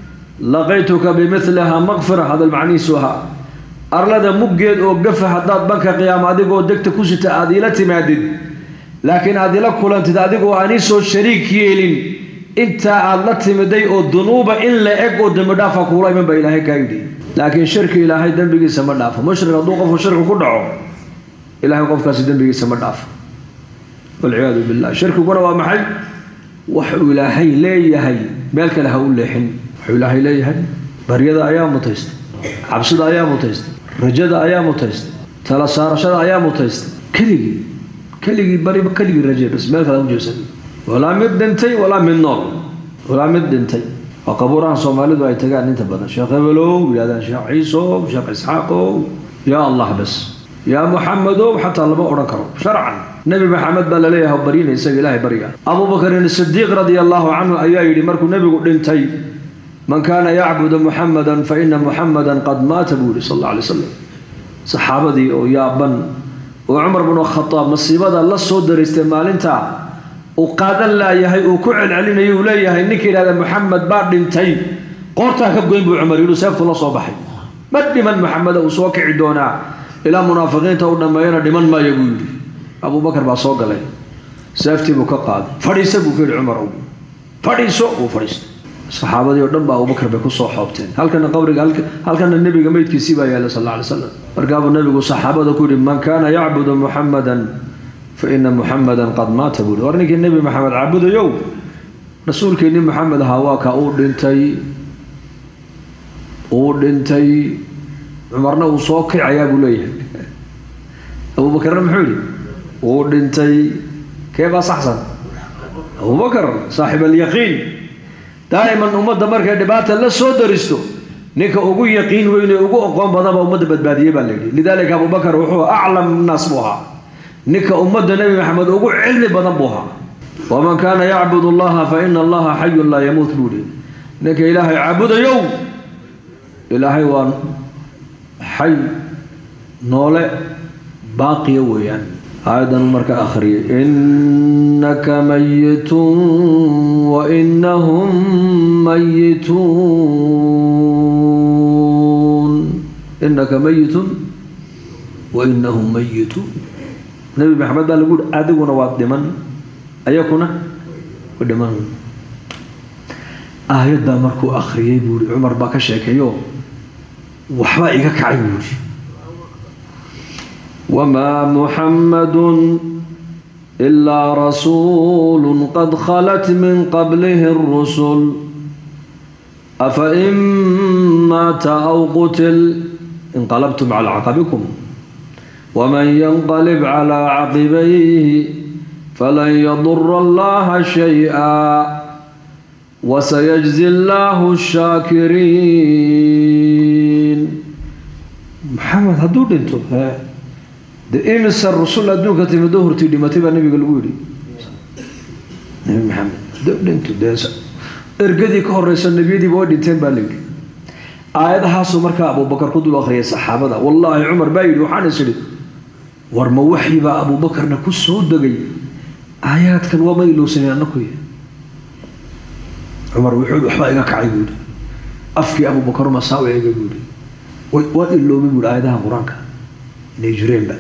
[SPEAKER 1] laqaytuka bimiliha maqfira hadal macnihiisu ahaa arlada muggeed oo gafa haddaad banka qiyaama adigoo degta ku sita aad iila timaadid laakiin aad ila kulantid adigoo anisoo shariik yeelin intaa aad la timiday oo dunuuba in la eg oo dembi dhaafa kuula iman baa ilaahay kaa yidhi laakiin shirki ilaahay dembigiisa ma dhaafo mushrik hadduu qofku shirki ku dhaco ilahay qofkaasi dembigiisa ma dhaafo walciyaadu billah shirkiguna waa maxay waxuu ilaahay leeyahay meel kale ha u leexin wuxuu ilaahay leeyahay baryada ayaa mutaysta cabsida ayaa mutaysta rajada ayaa mutaysta tala saarashada ayaa mutaysta keligii keligii bari keligii raje bas meel kale ujeesan walaa mid dhintay walaa mid nool walaa mid dhintay waa qabuurahan soomaalidu ay tagaan inta badan sheekh hebelow yidhahdaan sheekh ciisow sheekh isxaaqow yaa allah bas yaa muxamedow xataa lama odhan karo sharcan nebi maxamed baa laleeyahay baryina isaga ilaahay barya abubakrin sidiiq radia allahu canhu ayaa yidhi markuu nebigu dhintay man kaana yacbudu muxamadan fa ina muxamadan qad maata buu yihi sal alla alay slam saxaabadii oo yaaban oo cumar bnu khadaab masiibada la soo daraystay maalintaa uu qaadan laayahay uu ku celcelinayo uu leeyahay ninka yidhahda muxamed baa dhintay qoortaa ka goyn buu cumar yidhi seeftu la soo baxay ma dhiman maxameda uu soo kici doonaa ilaa munaafiqiinta u dhammeeyana dhiman maayo buu yidhi abubakar baa soo galay seeftii buu ka qaaday fadhiisa buu ku yidhi cumar fadhiiso wuu fadhiistay saxaabadii oo dhan ba abubakar bay kusoo xoobteen halkana qabriga halkana nebiga meydkiisii baa yaallay sal alla alay slam markaabuu nebigu saxaabada ku yidhi man kaana yacbudu muxamadan fa ina muxamadan qad maata buu yihi war ninkii nebi maxamed caabudayow rasuulkiinni maxamed ahaa waa ka uu dhintay uu dhintay cumarna uu soo kicayaa buu leeyahay abuubakarna muxuu yidhi uu dhintay kee baa saxsan abubakar saaxib alyaqiin daa'iman ummadda markay dhibaata la soo daristo ninka ugu yaqiin weyne ugu oqoon badanba ummadda badbaadiyey baa layidhi lidaalika abubakar wuxuu aclam naas buu ahaa ninka ummadda nebi maxamed ugu cilmi badan buu ahaa waman kaana yacbud allaha fa ina allaha xayun laa yamuut buu yihi ninka ilaahay caabudayow ilaahay waa xay noole baaqiya weeyaan aayadan marka akhriyay innaka mayitun wa inahum mayituun innaka mayitun wa inahum mayituun nebi maxamed baa lagu yihi adiguna waad dhiman ayakuna wa dhiman aayaddaa markuu akhriyay buu yihi cumar baa ka sheekeeyo waxbaa iga kacay buu yihi وما محمد إلا رسول قد خلت من قبله الرسل أفإن مات أو قتل انقلبتم على عقبكم ومن ينقلب على عقبيه فلن يضر الله شيئا وسيجزي الله الشاكرين محمد هدو دنتو de imisa rusul adduunka timiddo hortii dhimatay baa nabiga lagu yidhi nabi maxamed dhintu dee ergadii ka horeysa nebiyadiiba way dhinteen baa layidhi aayadahaasuu markaa abubakar ku dul akhriyay saxaabada wallaahi cumar baa yidhi waxaan is idhi war ma waxyi baa abuubakarna ku soo degay aayaadkan waa ma ilowsaneen annakuy cumar wuxuu waxbaa iga kacay buu yidhi afkii abuubakaruma saa u eegay buu yidhi waad iloobay buu yidhi aayadaha qur-aanka inay jireenba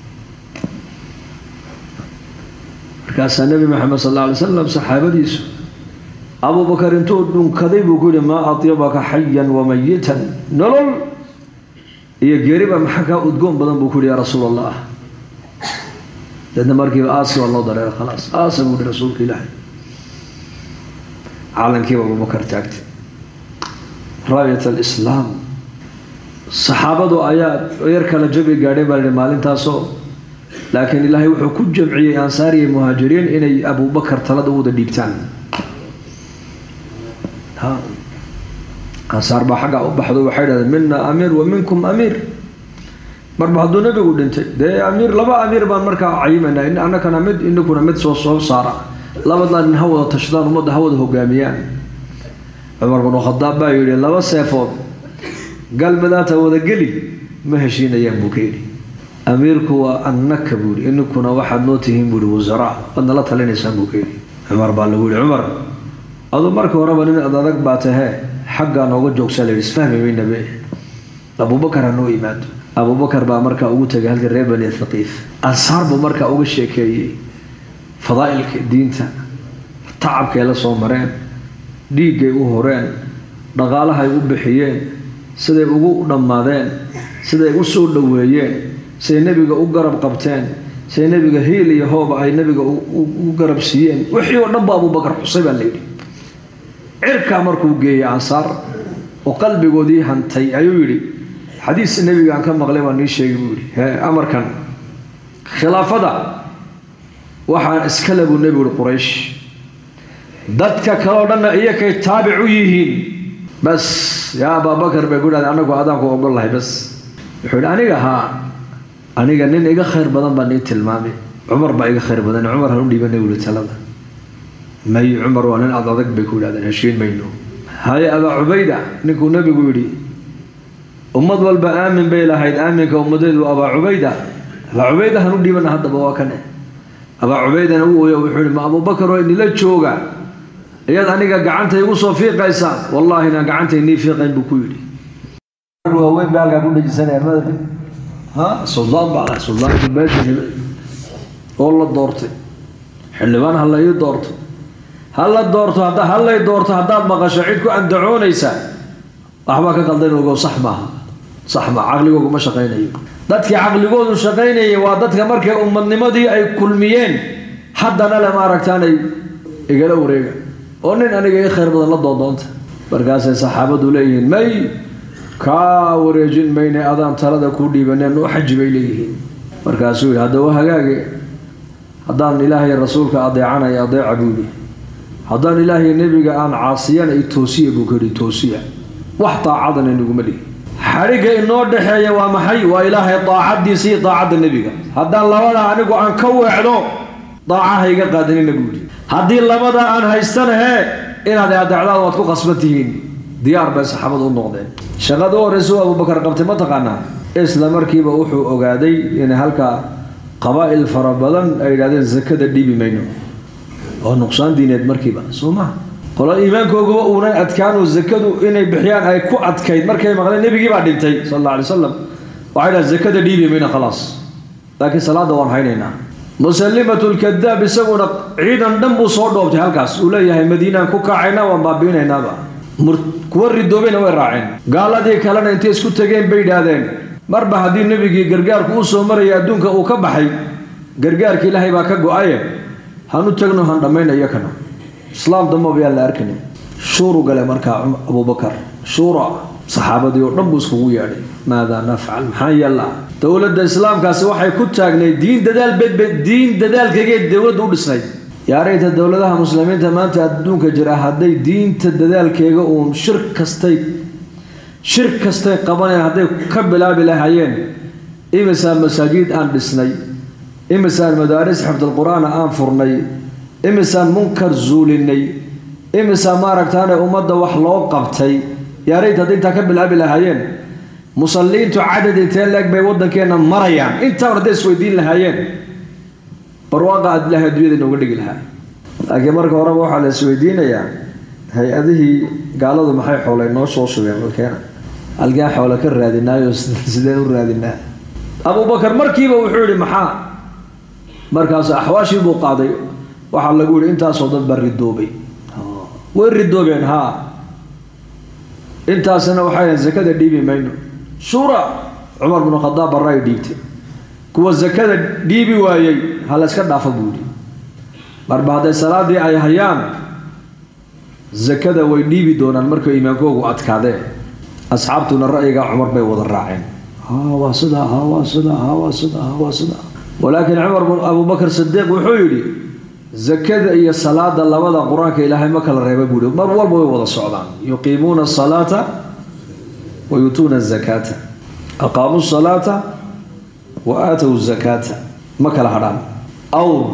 [SPEAKER 1] markaasaa nebi maxamed sal alla alay slam saxaabadiisu abubakar intuu dhunkaday buu ku yihi maa atyabaka xayan wamayitan nolol iyo geeriba maxaa kaa udgoon badan buu ku yihi yaa rasuul allah deedna markiiba aasi waa loo dareera khalaas aasa buu yihi rasuulka ilaahay calankiiba abubakar taagtay raayat alislaam saxaabadu ayaa yar kala jabi gaadheen baa lihi maalintaasoo laakiin ilaahay wuxuu ku jamciyey ansaariya muhaajiriin inay abubakar talada u wada dhiibtaan ansaar baa xaggaa u baxdo waxay dhahdeen mina amiir wa minkum amiir marba hadduu nebigu dhintay dee amiir laba amiir baan markaa cayimaynaa annakana mid inakuna mid soo soo saara labadaa nin ha wada tashadaan ummadda ha wada hogaamiyaan cumar binu khadaab baa yidhi laba seefood galmadaata wada geli ma heshiinayaan buu ka yidhi amiirku waa annaka buu yidhi ininkuna waxaad noo tihiin buu yihi wasaraa waad nala talinaysaan buu ka yidhi cumar baa lagu yihi cumar aduu marka horeba nin ad adag baa tahee xaggaa nooga joogsaa la yidhi isfahmi weynabe abubakar ha noo yimaado abubakar baa markaa ugu tegay halka reer bani thaqiif ansaar buu markaa uga sheekeeyey fadaa'ilka diinta tacabkay la soo mareen dhiiggay u horeen dhaqaalahay u bixiyeen siday ugu dhammaadeen siday u soo dhoweeyeen siday nebiga u garab qabteen siday nebiga hiil iyo hooba ay nebiga u garab siiyeen wixii oo dhan ba abubakar xusay baa layidhi cirkaa markuu geeyey ansaar oo qalbigoodii hantay ayuu yidhi xadiis nebiga aan ka maqlay baa nii sheegay buu yidhi he amarkan khilaafada waxaan iskale buu nebigu yihi quraysh dadka kaleo dhanna iyakay taabic u yihiin bas yaa abaabakar bay ku dhahday anagu adaanku ogol lahay bas wuxuu yidhi aniga haa aniga nin iga khayr badan baa nii tilmaamay cumar baa iga khayr badan cumar han u dhiibanay wuli talada may cumar waa nin ad adag bay ku yidhahdeen heshiin mayno haye abaa cubayda ninkuu nebigu yidhi ummad walba aamin bay lahayd aaminka ummadeedu abaa cubayda abaa cubayda han u dhiibana haddaba waa kane abaa cubaydana u ooyo wuxuu yihi ma abubakar oo inila jooga iyaad aniga gacanta igu soo fiiqaysaan wallaahi inaan gacanta inii fiiqayn buu ku yidhi waaweyn ba halkaa ku dhajisanayaan madabka ha suldaan baa lahay suldaanka meesha hibay oo la doortay xildhibaan ha la ii doorto ha la doorto hadda ha lay doorto haddaad maqasho cid ku andacoonaysa waxbaa ka qaldan ogow sax maaha sax maa caqligoogu ma shaqaynayo dadkii caqligoodu shaqaynayay waa dadka markay ummadnimadii ay kulmiyeen haddana le maaragtaanay igala wareega oo nin aniga ii khayr badan la doondoonta markaasay saxaabadu leeyihiin may kaa wareejin mayne adaan talada kuu dhiibaneen u xaji bay leeyihiin markaasuu yidhi haddaba hagaage haddaan ilaahay rasuulka adeecanaya adeeca buu yidhi haddaan ilaahay nebiga aan caasiyana i toosiya buu ka yidhi toosiya wax daacadana inaguma dhihi xadhigga inoo dhexeeya waa maxay waa ilaahay daacaddiisa iyo daacadda nebiga haddaan labadaa anigu aan ka weecdo daacaha iga qaadanina buu yidhi haddii labadaa aan haystana hee inaad adeecdaan waad ku qasban tihiin diyaar bay saxaabadu u noqdeen shaqada u horreysa u abubakar qabtay ma taqaanaa isla markiiba wuxuu ogaaday inay halkaa qabaa'il fara badan ay yidhahdeen sakada dhiibi mayno oo nuqsaan diineed markiiba soo maha qolo iimaankooguba uunan adkaanu sakadu inay bixiyaan ay ku adkayd markay maqleen nebigii baa dhintay sal alla alay wasalam waxay dhaha sakada dhiibi mayno khalaas laakiin salaadda waan haynaynaa musallimatu lkadaab isaguna ciidan dhan buu soo dhoobtay halkaas uu leeyahay madiinaan ku kacaynaa waan baabi'inaynaaba kuwa ridoobayna way raaceen gaaladii kalena intay isku tegeen bay yidhaahdeen marba haddii nebigii gargaarku u soo maraya adduunka uu ka baxay gargaarka ilaahay baa ka go-aye han u tagno han dhammaynayo kana islaam dambaba yaan la arkani shuuru gale markaa abubakar shuura saxaabadii oo dhan buu iskugu yeedhay maadaa nafcal maxaa yeellaa dowladda islaamkaasi waxay ku taagnayd diin dadaal bedbe diin dadaalkaygeed dowladda u dhisnayd yaarayta dowladaha muslimiinta maanta adduunka jira hadday diinta dadaalkeega uun shir kastay shir kastay qabanayaan hadday ka bilaabi lahaayeen imisaan masaajiid aan dhisnay imisaan madaaris xifdalqur-aana aan furnay imisaan munkar zuulinay imisaan maaragtaane ummadda wax loo qabtay yaarayta hadday intaa ka bilaabi lahaayeen musalliintu cadad intee leeg bay waddankeenna marayaan intaan hadday isweydiin lahaayeen barwaaqa aad ilaahay adduunyada inooga dhigi lahaa laakiin marka horeba waxaa la isweydiinayaa hay-adihii gaaladu maxay xoolay noo soo shubeen dalkeena halkaan xoole ka raadinaayo sideen u raadinaa abubakar markiiba wuxuu yihi maxaa markaas axwaashii buu qaaday waxaa lagu yihi intaasoo dad baa ridoobay way ridoobeen haa intaasina waxay ahayn sakada dhiibi mayno shura cumar binu khadaab barra ay dhiibtay kuwa sakada dhiibi waayey ha la yska dhaafa buu yidhi marba hadday salaadii ay hayaan sakada way dhiibi doonaan markay iimaankoogu adkaadeen asxaabtuna ra'yigaa cumar bay wada raaceen ha waa sidaa ha waa sidaa ha waa sidaa ha waa sidaa walaakiin cumar abubakar sidiiq wuxuu yidhi sakada iyo salaada labada qur-aanka ilaahay ma kala reeba buu yihi mar walba way wada socdaan yuqiimuuna asalaata wa yuutuuna azakaata aqaamuu salaata wa aatow zakaata ma kala hadhaan awr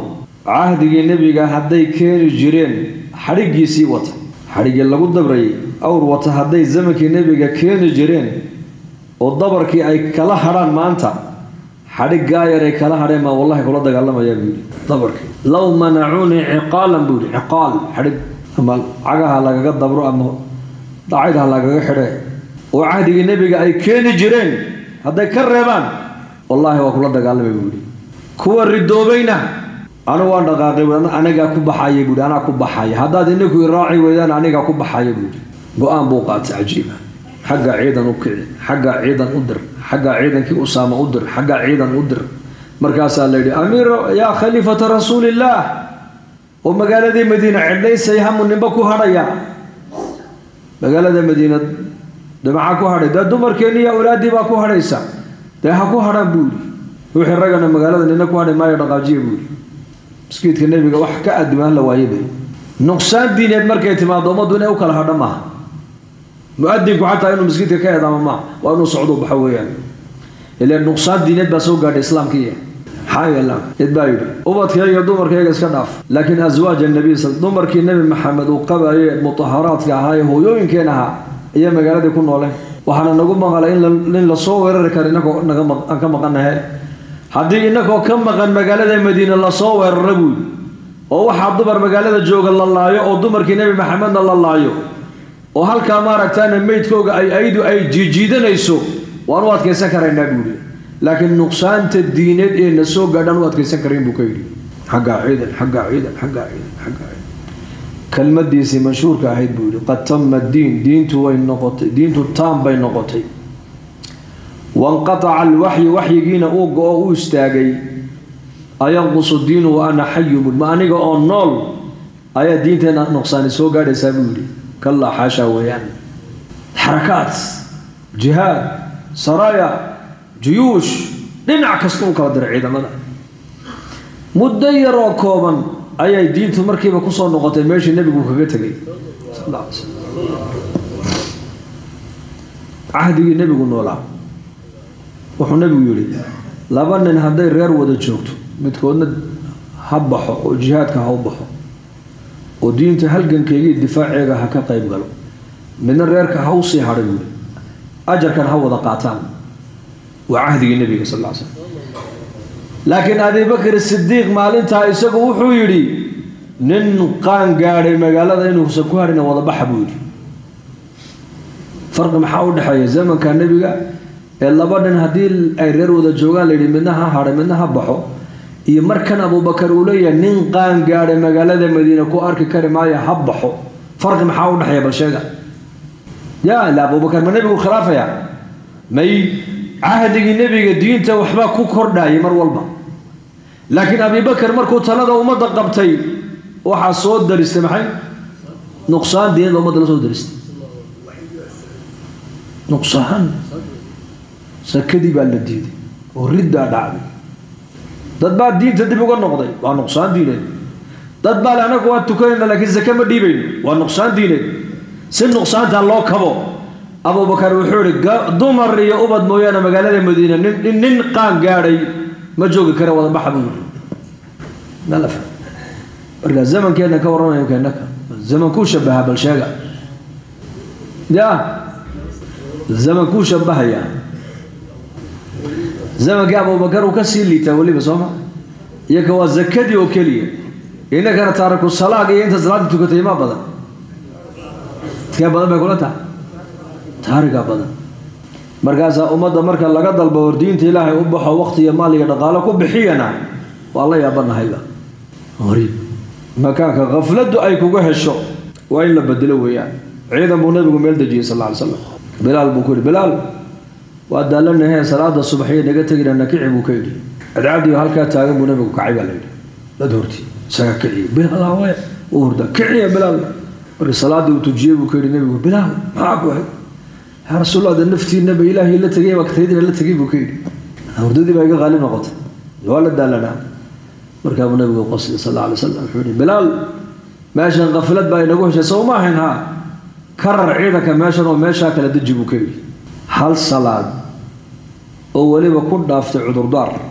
[SPEAKER 1] cahdigii nebiga hadday keeni jireen xadhiggiisii wata xadhiggii lagu dabrayay awr wata hadday zamankii nebiga keeni jireen oo dabarkii ay kala hadhaan maanta xadhiggaa yar ay kala hadheen maa wallahi kula dagaalamayaa buu yidhi dabarkii low manacuunii ciqaalan buu yidhi ciqaal xadhig ama cagaha lagaga dabro ama dacaydha lagaga xidhe oo cahdigii nebiga ay keeni jireen hadday ka reebaan wallaahi waa kula dagaalamay buu yidhi kuwa ridoobayna anigu waan dhaqaaqay buui anigaa ku baxaya buuhi anaa ku baxaya haddaad inaku iraaci weydaan anigaa ku baxaya buu yidhi go-aan buu qaatay cajiiba xagga ciidan u kici xagga ciidan u dir xagga ciidankii usaama u dir xagga ciidan u dir markaasaa la yidhi amiir yaa khaliifata rasuulillaah oo magaaladii madiina cidhaysay hamu ninba ku hadhaya magaalada madiina dee maxaa ku hadhay dee dumarkeenni iyo awlaaddii baa ku hadhaysa dee ha ku hadhaan buu yidhi wixii raggana magaalada nina ku hadhay maayo dhaqaajiya buu yidhi maskiidka nebiga wax ka adimaan la waayabay nuqsaan diineed markay timaado ummaddu inay u kala hadho maaha mu-adinku xataa inuu maskiidka ka eedaamo maaha waa inuu socdo baxo weeyaan ilaan nuqsaan diineed baa soo gaadhay islaamkiiya maxaa yeela cid baa yidhi ubadkayga dumarkayga iska dhaaf laakiin aswaaj annabiy sal dumarkii nebi maxamed uu qabaye mutaharaadka ahaa ee hooyooyinkeen ahaa ayaa magaaladii ku nooleen waxaana nagu maqalay in lasoo weerari karo inakoo aan ka maqanahe haddii inakoo ka maqan magaalada madiine lasoo weerara buudi oo waxaa dumar magaalada jooga la laayo oo dumarkii nebi maxamedna la laayo oo halkaa maaragtaana meydkooga ay aydu ay jiijiidanayso waan u adkaysan karaynaa buuhi laakiin nuqsaanta diineed ee na soo gaadhaan u adkaysan karayn buu ka yidhi xaggaa ciidan xaggaa ciidan xaggaa ciidan xaggaa ciidan kelmadiisii mashhuurka ahayd buu yidhi qad tama diin diintu way noqotay diintu taam bay noqotay wanqataca alwaxyu waxyigiina uu go-o u istaagay ayanqusu diinu wa ana xayumun ma aniga oo nool ayaa diinteena nuqsaani soo gaadhaysaa buu yidhi kallaa xaashaa weeyaan xarakaad jihaad saraaya juyuush dhinac kasta u kala diray ciidamada muddo yar oo kooban ayay diintu markiiba kusoo noqotay meeshii nebigu kaga tegay sal alla alay slam cahdigii nebigu noolaa wuxuu nebigu yidhi laba nin hadday reer wada joogto midkoodna ha baxo oo jihaadka ha u baxo oo diinta halgankeegii difaaceega ha ka qayb galo midna reerka ha usii hadhay buuri ajarkan ha wada qaataan waa cahdigii nebiga sal lla ly slam laakiin abibakr sidiiq maalintaa isagu wuxuu yidhi nin qaan gaadhay magaalada inuusan ku hadhina wada baxa buu yidhi farqi maxaa u dhexeeya zamanka nebiga ee laba nin haddii ay reer wada joogaan layidhi midna ha hadhay midna ha baxo iyo markan abubakar uu leeyahay nin qaan gaadhay magaalada madiina ku arki kari maayo ha baxo farqi maxaa u dhexeeya bal sheega ya ila abubakar ma nebigu khilaafaya may cahdigii nebiga diinta waxbaa ku kordhayay mar walba laakiin abibakar markuu talada ummadda qabtay waxaa soo daristay maxay nuqsaan diinada ummadda la soo daristay nuqsaan sakadii baa la diiday oo riddaa dhacday dad baa diinta dib uga noqday waa nuqsaan diineed dad baa le anagu waa tukanayna laakiin sake ma dhiibayno waa nuqsaan diineed si nuqsaantaa loo kabo abubakar wuxuu ihi dumar iyo ubad mooyaane magaalada madiina nin nin qaan gaadhay ma joogi kara wada baxa buu yidhi nala faham marka zamankeena ka warramayo keenaka zaman kuu shabaha bal sheega ya zaman kuu shabahaya zamankii abubakar uu ka sii liitaa weliba sooma iyaka waa zakadii oo keliya innakana taariku salaag iyo inta salaada tukatay ma badan kee badan bay kula tahay taariga badan markaasaa ummadda marka laga dalbo hor diinta ilaahay u baxo waqti iyo maal iyo dhaqaalo ku bixiyana waa la yaabanahayba horiib makaanka khafladdu ay kuga hesho waa in la bedelo weeyaan ciidan buu nabigu meel dejiyey sal alla ly slam bilaal buu ku yidhi bilaal waa daalanahee salaada subaxiyo naga tegina nakici buu ka yidhi cadcadiyo halkaa taagan buu nabigu kacay baa la yidhi dad horti isaga kiciye bilaal awe u hurda kiciya bilaal marka salaadii uu tujiyey buu ka yidhi nabigu bilaal maxaa ku ahay yaa rasuulallah de naftiinaba ilaahay la tegay baktaydina la tegay buu ka yidhi hurdadii baa iga qaalib noqotay waa la daalanaa markaabuu nabigu qosday sal alla alay slam wuxuu yihi bilaal meeshan kaflad baa inagu heshay sow ma ahayn haa karar ciidanka meeshan oo meeshaa kala deji buu ka yidhi hal salaad oo weliba ku dhaaftay cudurdaar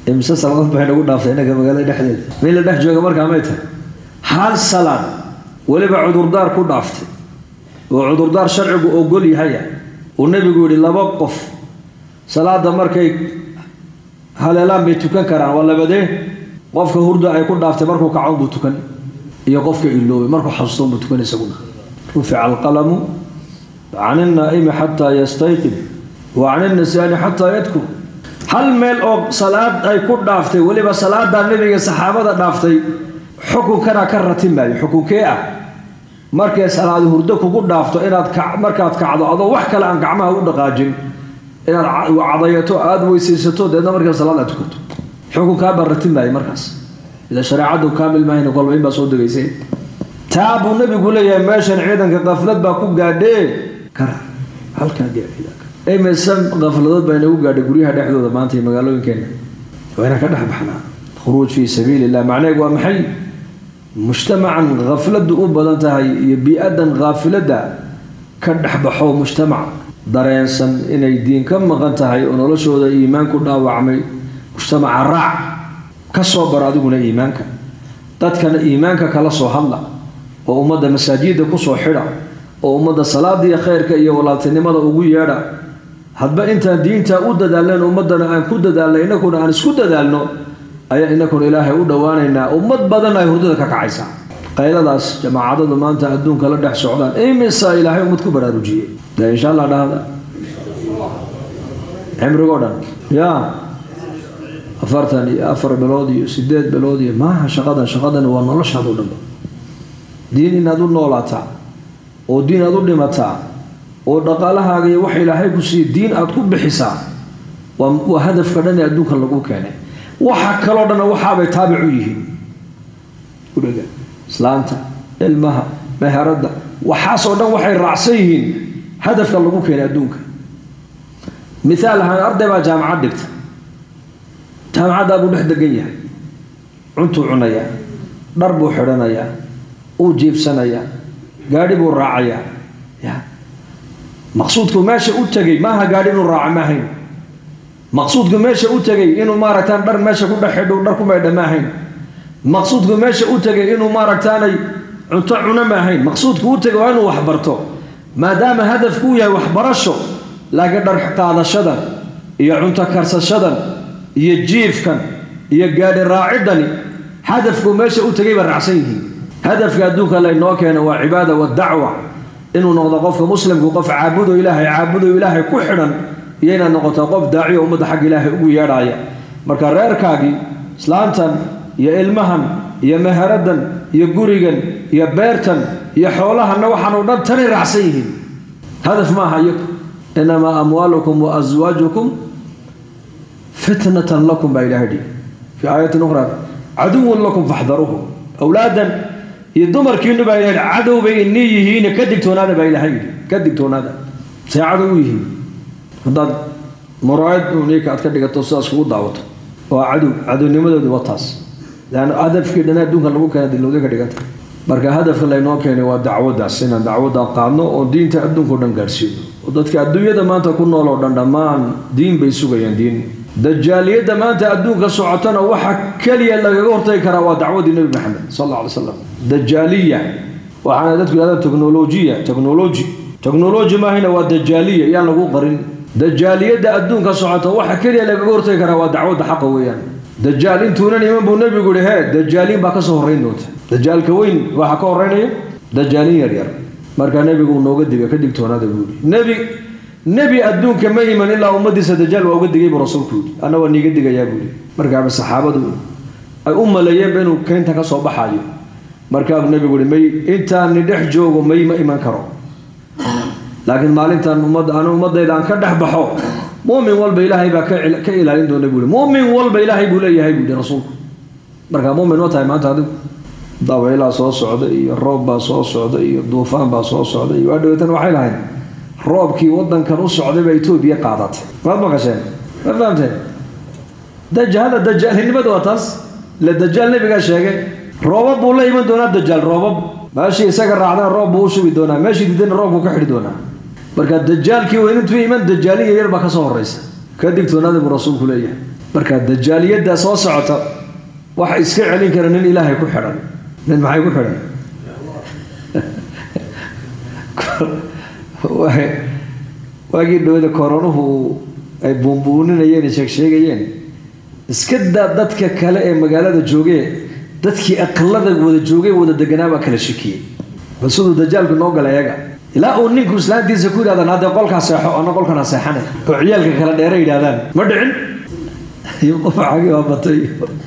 [SPEAKER 2] imse saladood bay nagu dhaaftay innaga magaalada dhexdeeda meel la dhex jooga markaa may tahay hal salaad weliba cudurdaar ku dhaaftay oo cudurdaar sharcigu ogol yahaya uu nebigu yihi laba qof salaada markay haleelaan bay tukan karaan waa labadee qofka hurda ay ku dhaaftay markuu kacoon buu tukan iyo qofka iloobay markuu xasuustoon buu tukan isaguna rufica alqalamu can innaa'imi xataa yastayqib wa can innisaani xataa yadkur hal meel oo salaad ay ku dhaaftay weliba salaadaa nebiga saxaabada dhaaftay xukunkana ka ratimaayo xukunkee ah markay salaadi hurdo kugu dhaafto inaad markaad kacdo adoo wax kale aan gacmaha u dhaqaajin inaad cadayato aada weysaysato deedna markaa salaad aad tukato xukunkaabaa ratimaayo markaas ila shareecadu kaamil mahayna kolba in baa soo degaysay taa buu nebigu leeyahay meeshan ciidanka kaflad baa ku gaadhee kara halkaa imise kafladood baa inagu gaadhay guryaha dhexdooda maanta iyo magaalooyinkeena waa inaan ka dhex baxnaa khuruuj fii sabiili illah macnaheegu waa maxay mujtamacan khafladu u badan tahay iyo bii-adan khaafilada ka dhexbaxo mujtamac dareensan inay diin ka maqan tahay oo noloshooda iimaan ku dhaawacmay mujtamaca raac ka soo bar adiguna iimaanka dadkana iimaanka kala soo hadla oo ummadda masaajidda kusoo xidha oo ummadda salaadiiyo khayrka iyo walaaltinimada ugu yeedha hadba intaan diinta u dadaalnayn ummaddana aan ku dadaalnay innakuna aan isku dadaalno ayaa inakuna ilaahay u dhowaanaynaa ummad badan ay hurdada ka kacaysaa qayladaas jamaacadadu maanta adduunka la dhex socdaan imisa ilaahay ummad ku baraarujiyey de insha allah dhahda cimrigoo dhan ya afartan iyo afar bilood iyo sideed bilood iyo maaha shaqadan shaqadan waa noloshaadu dhanba diin inaad u noolaataa oo diin aad u dhimataa oo dhaqaalahaaga iyo wax ilaahay ku siiya diin aad ku bixisaa waa waa hadafka dhan ee adduunka lagu keenay waxa kaloo dhanna waxaabay taabic u yihiin udhaga islaanta ilmaha meheradda waxaasoo dhan waxay raacsan yihiin hadafka lagu keenay adduunka mithaal ahaan arday baa jaamacad dhigta jaamacaddaa buu dhex degan yahay cuntuu cunayaa dhar buu xidhanayaa uu jiibsanayaa gaadhi buu raacayaa ya maqsuudku meesha u tegay maaha gaadhi inuu raaca maahayn maqsuudku meesha u tegay inuu maaragtaan dhar meesha ku dhex xidho dhar ku maydha maahayn maqsuudku meesha u tegay inuu maaragtaanay cunto cuno maahayn maqsuudku u tegay waa inuu waxbarto maadaama hadafku u yahay waxbarasho laakiin dhar qaadashadan iyo cunto karsashadan iyo jiifkan iyo gaadhi raacidani hadafku meesha u tegay ba raacsan yihiin hadafka adduunka laynoo keena waa cibaada wadacwa inuu noqdo qofka muslimku qof caabudo ilaahay caabudo ilaahay ku xidhan iyo inaad noqoto qof daaciyo ummadda xagga ilaahay ugu yeedhaaya marka reerkaagii islaantan iyo ilmahan iyo meheradan iyo gurigan iyo beertan iyo xoolahanna waxaanoo dhan tanay raacsan yihiin hadaf maaha iyagu inamaa amwaalukum wa aswaajukum fitnatan lakum baa ilahay dhihi fii aayatin ukhraa caduwun lakum faxdaruuhum awlaadan iyo dumarkiinu baa ilahay cadow bay inii yihiin ka digtoonaada baa ilahay yidhi ka digtoonaada say cadow u yihiin haddaad muraayad unika aad ka dhigato sidaas kugu daawato waa cadow cadownimadoodu waa taas leanna hadafkii dhan adduunka lagu keena dilowda ka dhiganta marka hadafka laynoo keenay waa dacwadaas inaan dacwadda qaadno oo diinta adduunka o dhan gaadhsiino oo dadka adduunyada maanta ku nool oo dhan dhammaan diin bay sugayaan diin dajaaliyadda maanta adduunka socotana waxa keliya lagaga hortagi karaa waa dacwadii nebi maxamed sal alla alay slam dajaaliya waxaana dadku yidhahdaan technolojiya technology technology maahayna waa dajaaliya yaan lagu qarin dajaaliyadda adduunka socota waxa keliya lagaga hortagi karaa waa dacwadda xaqa weeyaan dajaal intuunan iman buu nebigu yihi hee dajaaliin baa kasoo horreyn doonta dajaalka weyn waxa ka horreynaya dajaaliin yaryar markaa nebigu uu nooga diga ka digtoonaada buu yihi nebi nebi adduunka ma iman ilaa ummadiisa dajaal waa uga digay buu rasuulku yidhi anna waa niiga digayaa buu yihi markaaba saxaabadu ay u maleeyeenba inuu keynta ka soo baxayo markaabuu nebigu yihi may intaani dhex joogo may ma iman karo laakiin maalintan ummadda anu ummadayda aan ka dhex baxo mumin walba ilaahay baa ka ilaalin doona buu mumin walba ilaahay buu leeyahay buu yihi rasuulku markaa mumin ma tahay maanta adigu dabeylaa soo socda iyo roob baa soo socda iyo duufaan baa soo socda iyo waa dhawatan waxay lahayd roobkii wadankan u socday baa etoobiya qaadatay maad maqasheen ma fahamteen dajahada dajaalnimada waa taas la dajaal nabigaa sheegay roobab buu la iman doonaa dajaal roobab meeshii isaga raacdana roob buu u shugi doonaa meeshii didana roobkuu ka xidhi doonaa marka dajaalkii weyn intuu iman dajaaliya yar baa kasoo horeysa ka digtoonaada buu rasuulku leeyahay marka dajaaliyadda soo socota waxa iska celin kara nin ilaahay ku xidhan nin maxay ku xidhan waagii dhawada koronuhu ay buunbuuninayeen sheeg sheegayeen iska daa dadka kale ee magaalada joogee dadkii aqalada wada joogay wada deganaa baa kala shakiyey bal siduu dajaalku noo gala eega ilaa uu ninku islaantiisa ku yidhahdan haddee qolkaa seexo ana qolkana seexanay oo ciyaalka kala dheera yidhahdaan ma dhicin iyo qofacagi waa batay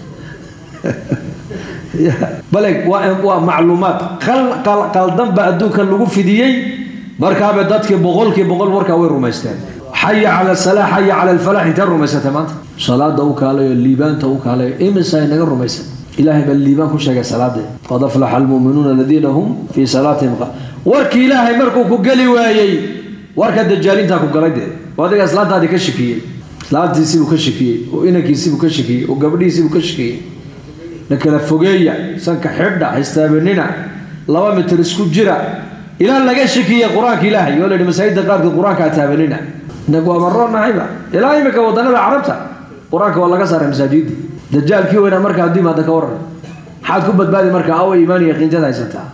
[SPEAKER 2] bale waa waa macluumaad qaldan baa adduunkan lagu fidiyey markaaba dadkii boqolkii boqol warkaa way rumaysteen xaya cala salaa xaya cala alfalax intee rumaysatay maanta salaada u kaalayo liibaanta u kaalayo imisa ay naga rumaysan ilaahay baa liibaan ku sheegay salaadee qad aflaxa almuuminuuna aladiina hum fii salaatihim warkii ilaahay markuu ku geli waayey warka dajaalintaa ku galay dee oo adiga islaantaadii ka shakiyey islaantiisiibuu ka shakiyey oo inankiisiibuu ka shakiyey oo gabadhiisiibuu ka shakiyey la kala fogeeya sanka xidha haystaabanina laba mitir isku jira ilaa laga shakiye qur-aanka ilaahay oo la yidhi masaajidda qaarkood qur-aanka ha taabanina inagu waa marroonnahayba ilaa imika wadannada carabta qur-aanka waa laga saaray masaajidii dajaalkii weynaa marka hadduu imaada ka waran maxaad ku badbaadi marka awa iimaan iyo qiinjada haysataa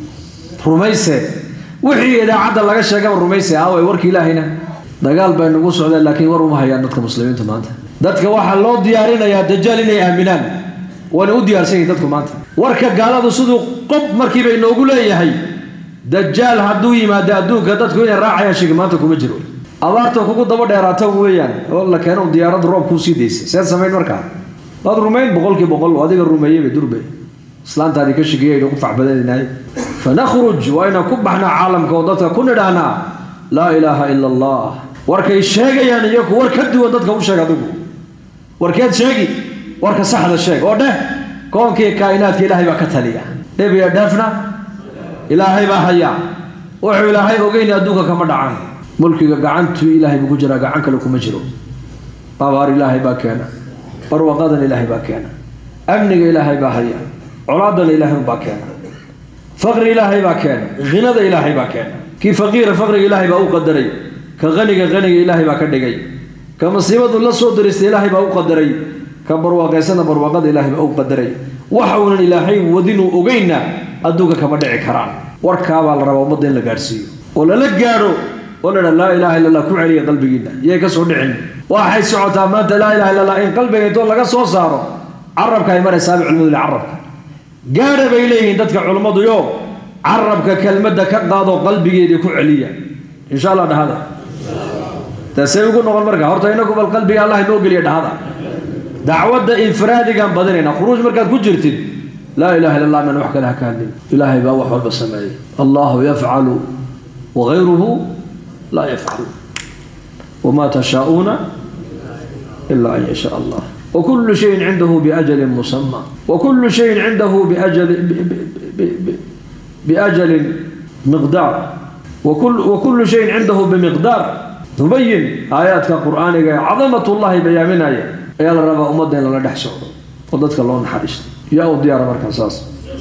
[SPEAKER 2] rumayse wixii idaacadda laga sheegaba rumayse aaway warki ilaahayna dagaal bay nagu socdeen laakiin war uma hayaan dadka muslimiintu maanta dadka waxaa loo diyaarinayaa dajaal inay aaminaan waana u diyaarsan yihin dadku maanta warka gaaladu siduu qob markiiba inoogu leeyahay dajaal hadduu yimaado adduunka dadku inay raacayaan shigi maanta kuma jiro abaarta kugu daba dheeraata weeyaan oo la keeno diyaaradda roob kuu sii daysay seed samayn markaa waad rumayn boqolkii boqol adiga rumeeyeyba durbe islaantaadii ka shigiyay ku facbadanahay fanakhruj waa inaan ku baxnaa caalamka oo dadka ku nidhaahnaa laa ilaaha ila allah warkay sheegayaan iyaku war ka duwan dadka u sheeg adigu warkeed sheegi warka saxda sheeg oo dheh koonkii kaa'inaadka ilaahay baa ka taliya dhebiya dheefna ilaahay baa haya wuxuu ilaahay ogeyni adduunka kama dhacan mulkiga gacantuu ilaahay buu ku jiraa gacan kale kuma jiro abaar ilaahay baa keena barwaqadan ilaahay baa keena amniga ilaahay baa haya colaadan ilaahay baa keena faqri ilaahay baa keena hinada ilaahay baa keena kii faqiira faqriga ilaahay baa u qadaray ka qaniga qaniga ilaahay baa ka dhigay ka masiibadu la soo diristay ilaahay baa u qadaray ka barwaaqaysana barwaaqada ilaahay baa u qadaray waxa uunan ilaahay wadinuu ogeynna adduunka kama dhici karaan warkaabaa la rabaa ummadda in la gaadhsiiyo oo lala gaadho oo la dha laa ilaha illa allah ku celiya qalbigiina iyay ka soo dhicin waxay socotaa maanta laa ilaha illa allah in qalbiga intoo laga soo saaro carabka ay maraysaaba culimadu le carabka gaadha bay leeyihiin dadka culimmadu yo carabka kelmadda ka qaado qalbigeedii ku celiya insha allah dhahada taasay ugu noqon marka horta inagu bal qalbiga allah inoo geliya dhahada dacwadda infiraadigaan badinayna khuruuj markaad ku jirtid laa ilaha illa allah man wax kale ha ka hadlin ilaahay baa wax walba sameeyey allahu yafcalu wagayruhu laa yafcalu wamaa tashaa'uuna ila an yashaa allah وكل شيء عنده بأجل مسمى وكل شيء عنده بأجل بأجل مقدار وكل وكل شيء عنده بمقدار نبين آيات القرآن عظمة الله بيامنا يا رب أمدنا لا دحسو وددك الله نحرست يا وديار مركز اساس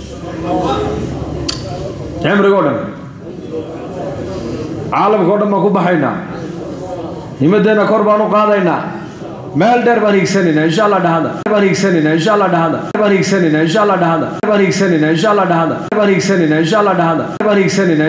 [SPEAKER 2] عمري قدام عالم قدام ما كبحينا himadeena kor baan u qaadaynaa meel dheer baan hiigsanayna insha allah dhahada baan hiigsanayna insha allah dhahada baan hiigsanayna insha allah dhahada baan hiigsanayna insha allah dhahada baan hiigsanayna insha allah dhahada baan hiigsanayna